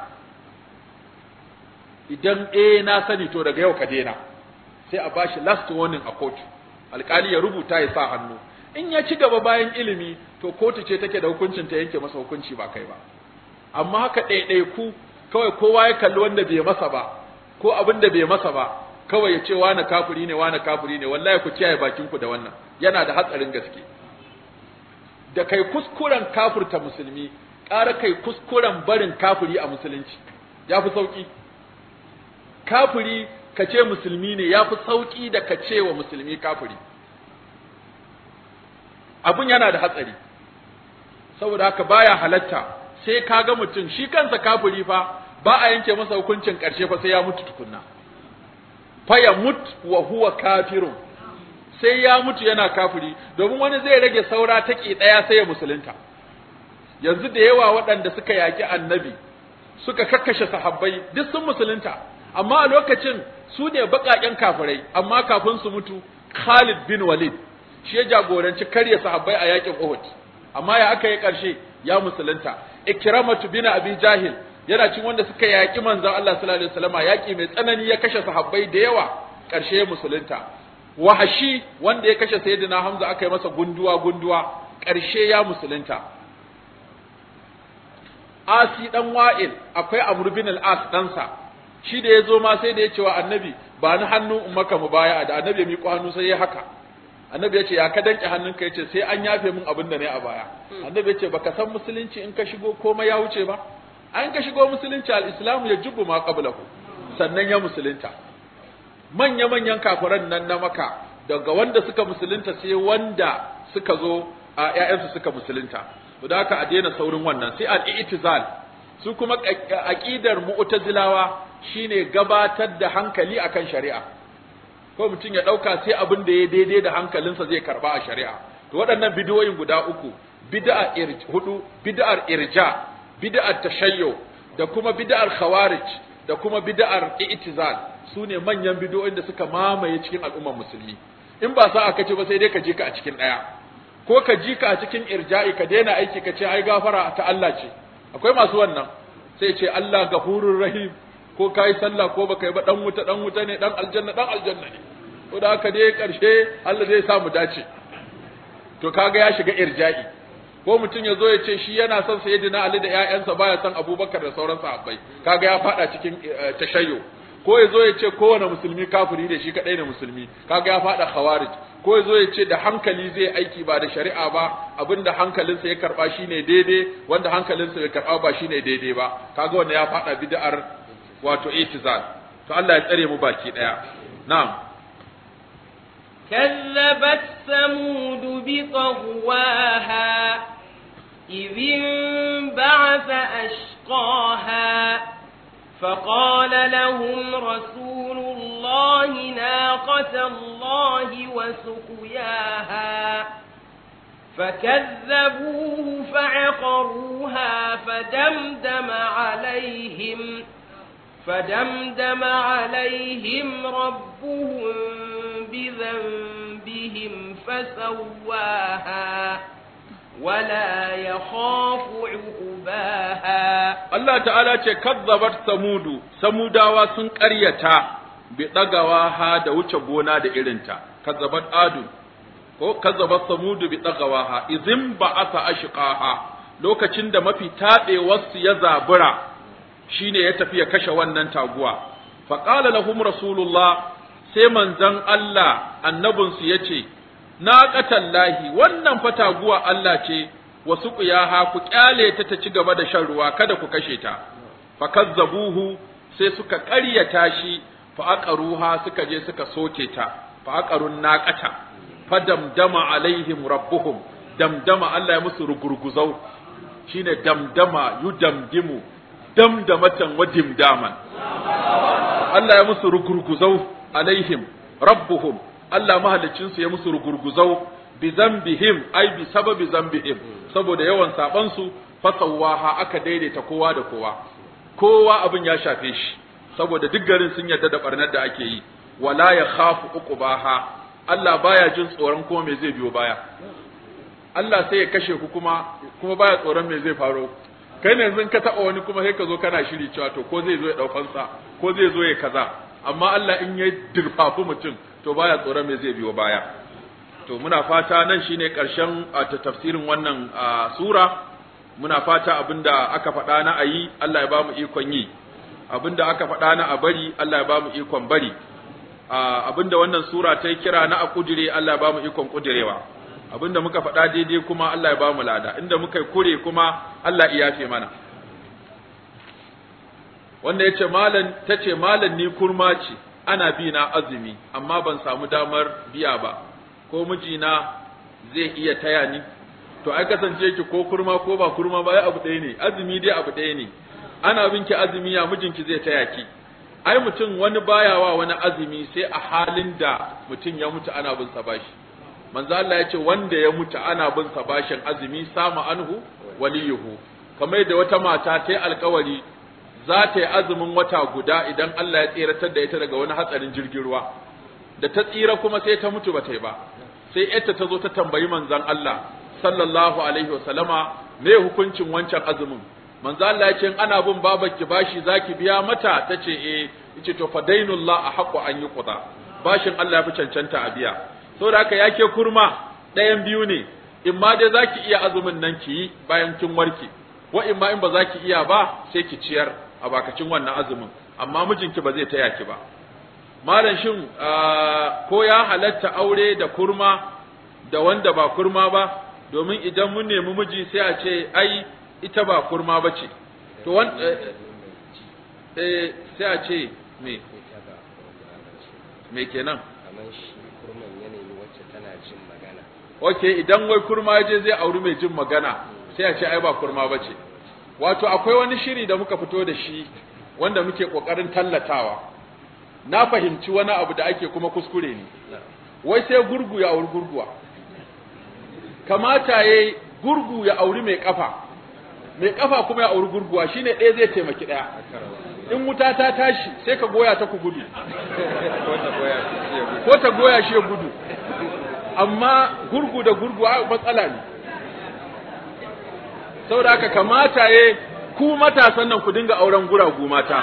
idan eh na sani to daga yau ka daina sai a bashi last warning a kotu alkali ya rubuta ya sa hannu in ya ci gaba bayan ilimi to kotu ce take da hukuncin ta yanke masa hukunci ba kai ba amma haka ɗaiɗaiku kawai kowa ya kalli wanda bai masa ba ko abin da bai masa ba kawai ya ce wani kafiri ne wani kafiri ne wallahi ku kiyaye bakin ku da wannan yana da hatsarin gaske da kai kuskuren kafirta musulmi ƙara kai kuskuren barin kafiri a musulunci ya fi sauƙi kafiri ka ce musulmi ne ya fi sauƙi da ka ce wa musulmi kafiri abun yana da hatsari saboda haka baya halatta sai ka ga mutum shi kansa kafiri fa ba a yanke masa hukuncin ƙarshe fa sai ya mutu tukunna fa ya mut wa huwa kafirun sai ya mutu yana kafiri domin wani zai rage saura take ɗaya sai ya musulunta yanzu da yawa waɗanda suka yaƙi annabi suka kakkashe sahabbai duk sun musulunta amma a lokacin su ne baƙaƙen kafirai amma kafin su mutu Khalid bin Walid shi ya jagoranci karya sahabbai a yaƙin Uhud amma ya aka yi ƙarshe ya musulunta Ikramatu bin Abi Jahil yana cin wanda suka yaƙi manzon Allah sallallahu alaihi wasallam yaƙi mai tsanani ya kashe sahabbai da yawa ƙarshe ya musulunta Wahashi wanda ya kashe Sayyidina Hamza aka yi masa gunduwa gunduwa ƙarshe ya musulunta Asi dan Wa'il akwai Amr bin al-As ɗansa shi da ya zo ma sai da ya ce wa annabi ba ni hannu in maka mu baya da annabi ya miƙo hannu sai ya haka annabi ya ce ya ka danke hannunka ya ce sai an yafe min abin da ne a baya annabi ya ce baka san musulunci in ka shigo komai ya wuce ba an ka shigo musulunci al-islamu ya jubbu ma qablahu sannan ya musulunta manya manyan kafiran nan na maka daga wanda suka musulunta sai wanda suka zo a ƴaƴansu suka musulunta to da haka a daina saurin wannan sai al-i'tizal su kuma aqidar mu'tazilawa shine gabatar da hankali akan shari'a ko mutum ya dauka sai abin da ya daidai da hankalinsa zai karba a shari'a to waɗannan bidiyoyin guda uku bid'a hudu bid'ar irja bid'ar tashayyu da kuma bid'ar khawarij da kuma bid'ar i'tizal sune manyan bidiyoyin da suka mamaye cikin al'ummar musulmi in ba sa aka ce ba sai dai ka je ka a cikin daya ko ka ji ka a cikin irja'i ka daina aiki ka ce ai gafara ta Allah ce akwai masu wannan sai ce Allah gafurur rahim ko kai sallah ko baka yi ba dan wuta dan wuta ne dan aljanna dan aljanna ne ko da haka dai karshe Allah zai sa mu dace to kaga ya shiga irja'i ko mutum ya zo ya ce shi yana son sayyidina Ali da ƴaƴansa baya son Abubakar da sauran sahabbai kaga ya fada cikin tashayyo ko ya zo ya ce kowane musulmi kafiri da shi kadai ne musulmi kaga ya fada khawarij ko ya zo ya ce da hankali zai aiki ba da shari'a ba abinda hankalinsa ya karba shine daidai wanda hankalinsa bai karba ba shine daidai ba kaga wanda ya fada bid'ar wato itizal to Allah ya tsare mu baki daya na'am كذبت ثمود بطغواها إذ انبعث أشقاها فقال لهم رسول الله ناقة الله وسقياها فكذبوه فعقروها فدمدم عليهم فدمدم عليهم ربهم بذنبهم فسواها ولا يخاف عقباها Allah ta'ala ce kazzabat samudu samudawa sun ƙaryata bi ɗagawa ha da wuce gona da irinta kazzabat adu ko kazzabat samudu bi ɗagawa ha izin ba asa ashqaha lokacin da mafi taɓewarsu ya zabura shine ya tafi ya kashe wannan taguwa fa qala lahum rasulullah sai manzon Allah annabinsu yace na qatallahi wannan fa taguwa Allah ce wasu ƙuyaha ku ƙyale ta ta ci gaba da shan ruwa kada ku kashe ta fa kazzabuhu sai suka ƙaryata shi fa aqaruha suka je suka soke ta fa aqarun naqata fa damdama alaihim rabbuhum damdama Allah ya musu rugurguzau shine damdama yudamdimu damdamatan wa dimdaman Allah ya musu rugurguzau alaihim rabbuhum Allah mahalicin su ya musu rugurguzau bi zambihim ai bi sababi zambihim saboda yawan saban su fasawaha aka daidaita kowa da kowa kowa abin ya shafe shi saboda duk garin sun yarda da barnar da ake yi wala ya khafu uqbaha Allah baya jin tsoron kuma me zai biyo baya Allah sai ya kashe ku kuma kuma baya tsoron me zai faro kai ne yanzu ka taba wani kuma sai ka zo kana shiri cewa to ko zai zo ya daukan sa ko zai zo ya kaza amma Allah in ya dirfafu mutum to baya tsoron me zai biyo baya to muna fata nan shine karshen ta tafsirin wannan sura muna fata abinda aka faɗa na ayi Allah ya ba mu ikon yi abinda aka faɗa na a bari Allah ya ba mu ikon bari abinda wannan sura ta yi kira na a kudire Allah ya ba mu ikon kudirewa abinda muka faɗa daidai kuma Allah ya ba mu lada inda muka kure kuma Allah ya yafe mana wanda yace malam tace malam ni kurma ce ana bi na azumi amma ban samu damar biya ba ko mijina zai iya taya ni to ai kasance ki ko kurma ko ba kurma ba ai abu ɗaya ne azumi dai abu ɗaya ne ana bin ki azumi ya mijinki zai taya ki ai mutum wani baya wa wani azumi sai a halin da mutum ya mutu ana bin sa bashi manzo Allah ya ce wanda ya mutu ana bin sa bashin azumi sama anhu waliyuhu kamar da wata mata ta yi alkawari za ta yi azumin wata guda idan Allah ya tseratar da ita daga wani hatsarin jirgin ruwa da ta tsira kuma sai ta mutu ba ta yi ba sai yarta ta zo ta tambayi manzon Allah sallallahu alaihi wasallama me hukuncin wancan azumin manzo Allah ya ce ana bin babarki bashi zaki biya mata tace eh yace to fa dainullah ahqqu an yuqda bashin Allah ya fi cancanta a biya saboda haka yake kurma ɗayan biyu ne in ma dai zaki iya azumin nan ki yi bayan kin warke wa in ma in ba zaki iya ba sai ki ciyar a bakacin wannan azumin amma mijinki ba zai taya ki ba malam shin ko ya halatta aure da kurma da wanda ba kurma ba domin idan mun nemi miji sai a ce ai ita ba kurma ba ce to wan eh sai a ce me me kenan kamar shi kurman yanayi wacce tana jin magana okay idan wai kurma ya je zai auri mai jin magana sai a ce ai ba kurma ba ce wato akwai wani shiri da muka fito da shi wanda muke kokarin tallatawa na fahimci wani abu da ake kuma kuskure ne wai sai gurgu ya auri gurguwa kamata yayi gurgu ya auri mai kafa mai kafa kuma ya auri gurguwa shine ɗaya zai taimaki ɗaya in wuta ta tashi sai ka goya ta ku gudu ko ta goya shi ya gudu amma gurgu da gurguwa matsala ne saboda haka kamata ya ku matasan nan ku dinga auren guragu mata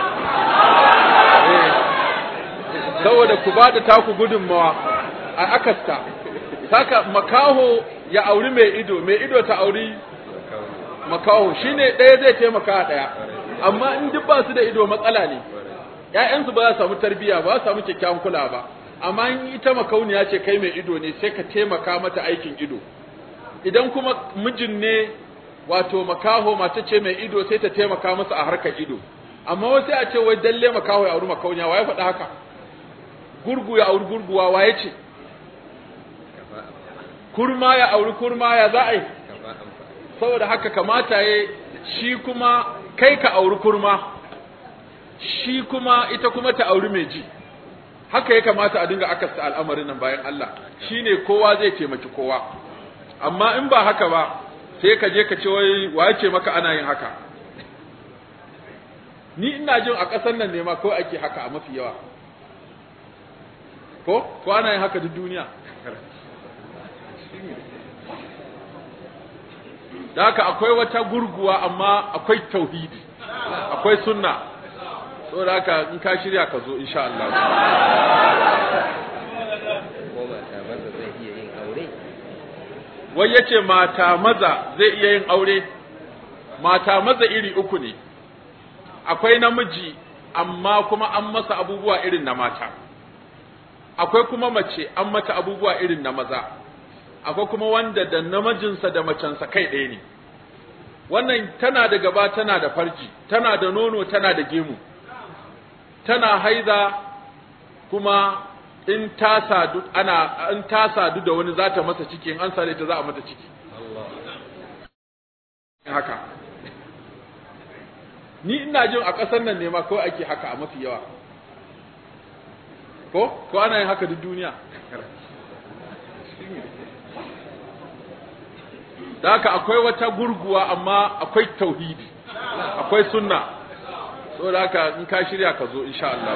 saboda ku ba da taku gudunmawa a akasta saka makaho ya auri mai ido mai ido ta auri makaho shine ɗaya zai taimaka ɗaya amma in duk ba su da ido matsala ne ƴaƴansu ba za su samu tarbiyya ba za su samu kyakkyawan kula ba amma in ita makauniya ce kai mai ido ne sai ka taimaka mata aikin ido idan kuma mijin ne wato makaho mace ce mai ido sai ta taimaka masa a harkar ido amma wasu a ce wai dalle makaho ya auri makauniya waye faɗa haka gurgu ya auri gurguwa waye ce kurma ya auri kurma ya za a yi saboda haka kamata ya shi kuma kai ka auri kurma shi kuma ita kuma ta auri mai ji haka ya kamata a dinga akasta al'amarin nan bayan Allah shine kowa zai taimaki kowa amma in ba haka ba sai ka je ka ce wai waye ce maka ana yin haka ni ina jin a ƙasar nan ne ma ko ake haka a mafi yawa ko ko ana yin haka duk duniya da haka akwai wata gurguwa amma akwai tauhidi akwai sunna saboda haka in ka shirya ka zo insha Allah ko mata maza zai iya yin aure wai yace mata maza zai iya yin aure mata maza iri uku ne akwai namiji amma kuma an masa abubuwa irin na mata akwai kuma mace an mata abubuwa irin na maza akwai kuma wanda da namijinsa da macensa kai ɗaya ne wannan tana da gaba tana da farji tana da nono tana da gemu tana haida kuma in ta sadu ana in ta sadu da wani za ta masa ciki in an sare ta za a mata ciki haka ni ina jin a ƙasar nan ne ma kawai ake haka a mafi yawa ko ko ana yin haka duk duniya da haka akwai wata gurguwa amma akwai tauhidi akwai sunna saboda haka in ka shirya ka zo insha Allah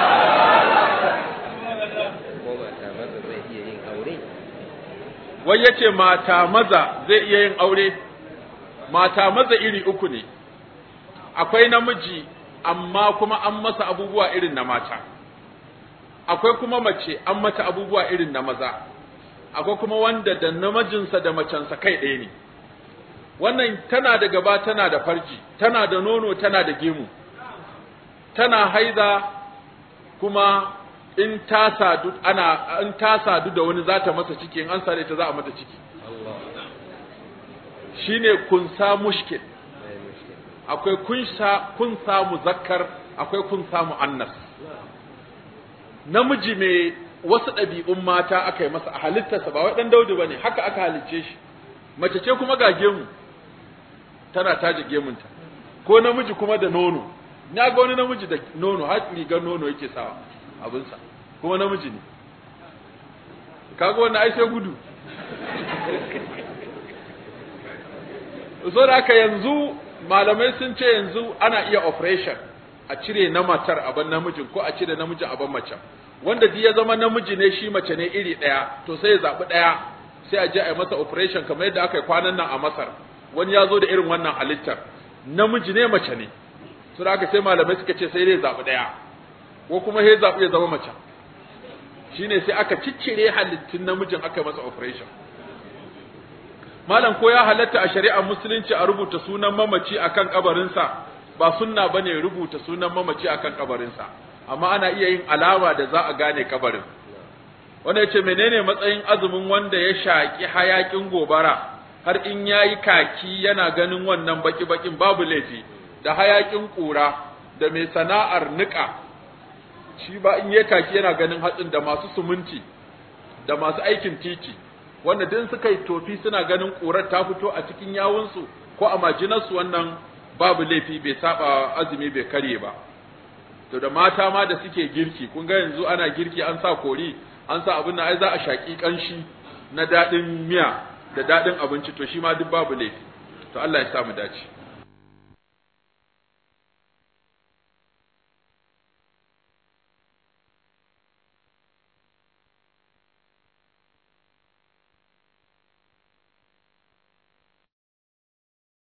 ko mata maza zai iya yin aure wai yace mata maza zai iya yin aure mata maza iri uku ne akwai namiji amma kuma an masa abubuwa irin na mata akwai kuma mace an mata abubuwa irin na maza akwai kuma wanda da namijinsa da macensa kai ɗaya ne wannan tana da gaba tana da farji tana da nono tana da gemu tana haiza kuma in ta sadu ana in ta sadu da wani za ta masa ciki in an sare ta za a mata ciki Allah shine kunsa mushkil mai mushkil akwai kunsa kunsa muzakkar akwai kunsa muannas namiji mai wasu ɗabi'un mata aka yi masa a halittarsa ba wai ɗan daudu ba ne haka aka halicce shi mace ce kuma ga gemu tana taje gemunta ko namiji kuma da nono na ga wani namiji da nono har rigar nono yake sawa abinsa kuma namiji ne kaga wannan ai sai gudu so da haka yanzu malamai sun ce yanzu ana iya operation a cire na matar a ban namijin ko a cire namijin a ban macen wanda duk ya zama namiji ne shi mace ne iri ɗaya to sai ya zaɓi ɗaya sai a je a yi masa operation kamar yadda aka yi kwanan nan a Masar wani ya zo da irin wannan halittar namiji ne mace ne to da haka sai malamai suka ce sai dai zaɓi ɗaya ko kuma sai zaɓi ya zama mace shine sai aka ciccire halittun namijin aka yi masa operation malam ko ya halatta a shari'ar musulunci a rubuta sunan mamaci akan kabarinsa ba sunna bane rubuta sunan mamaci akan kabarinsa amma ana iya yin alama da za a gane kabarin wanda yace menene matsayin azumin wanda ya shaki hayakin gobara har in yayi kaki yana ganin wannan baki bakin babu laifi da hayakin kura da mai sana'ar nika shi ba in yayi kaki yana ganin hatsin da masu suminti da masu aikin titi wanda din suka yi tofi suna ganin ƙurar ta fito a cikin yawunsu ko a majinarsu wannan babu laifi bai saba azumi bai karye ba to da mata ma da suke girki kun ga yanzu ana girki an sa kori an sa abin da ai za a shaki kanshi na daɗin miya da daɗin abinci to shi ma duk babu laifi to Allah ya sa mu dace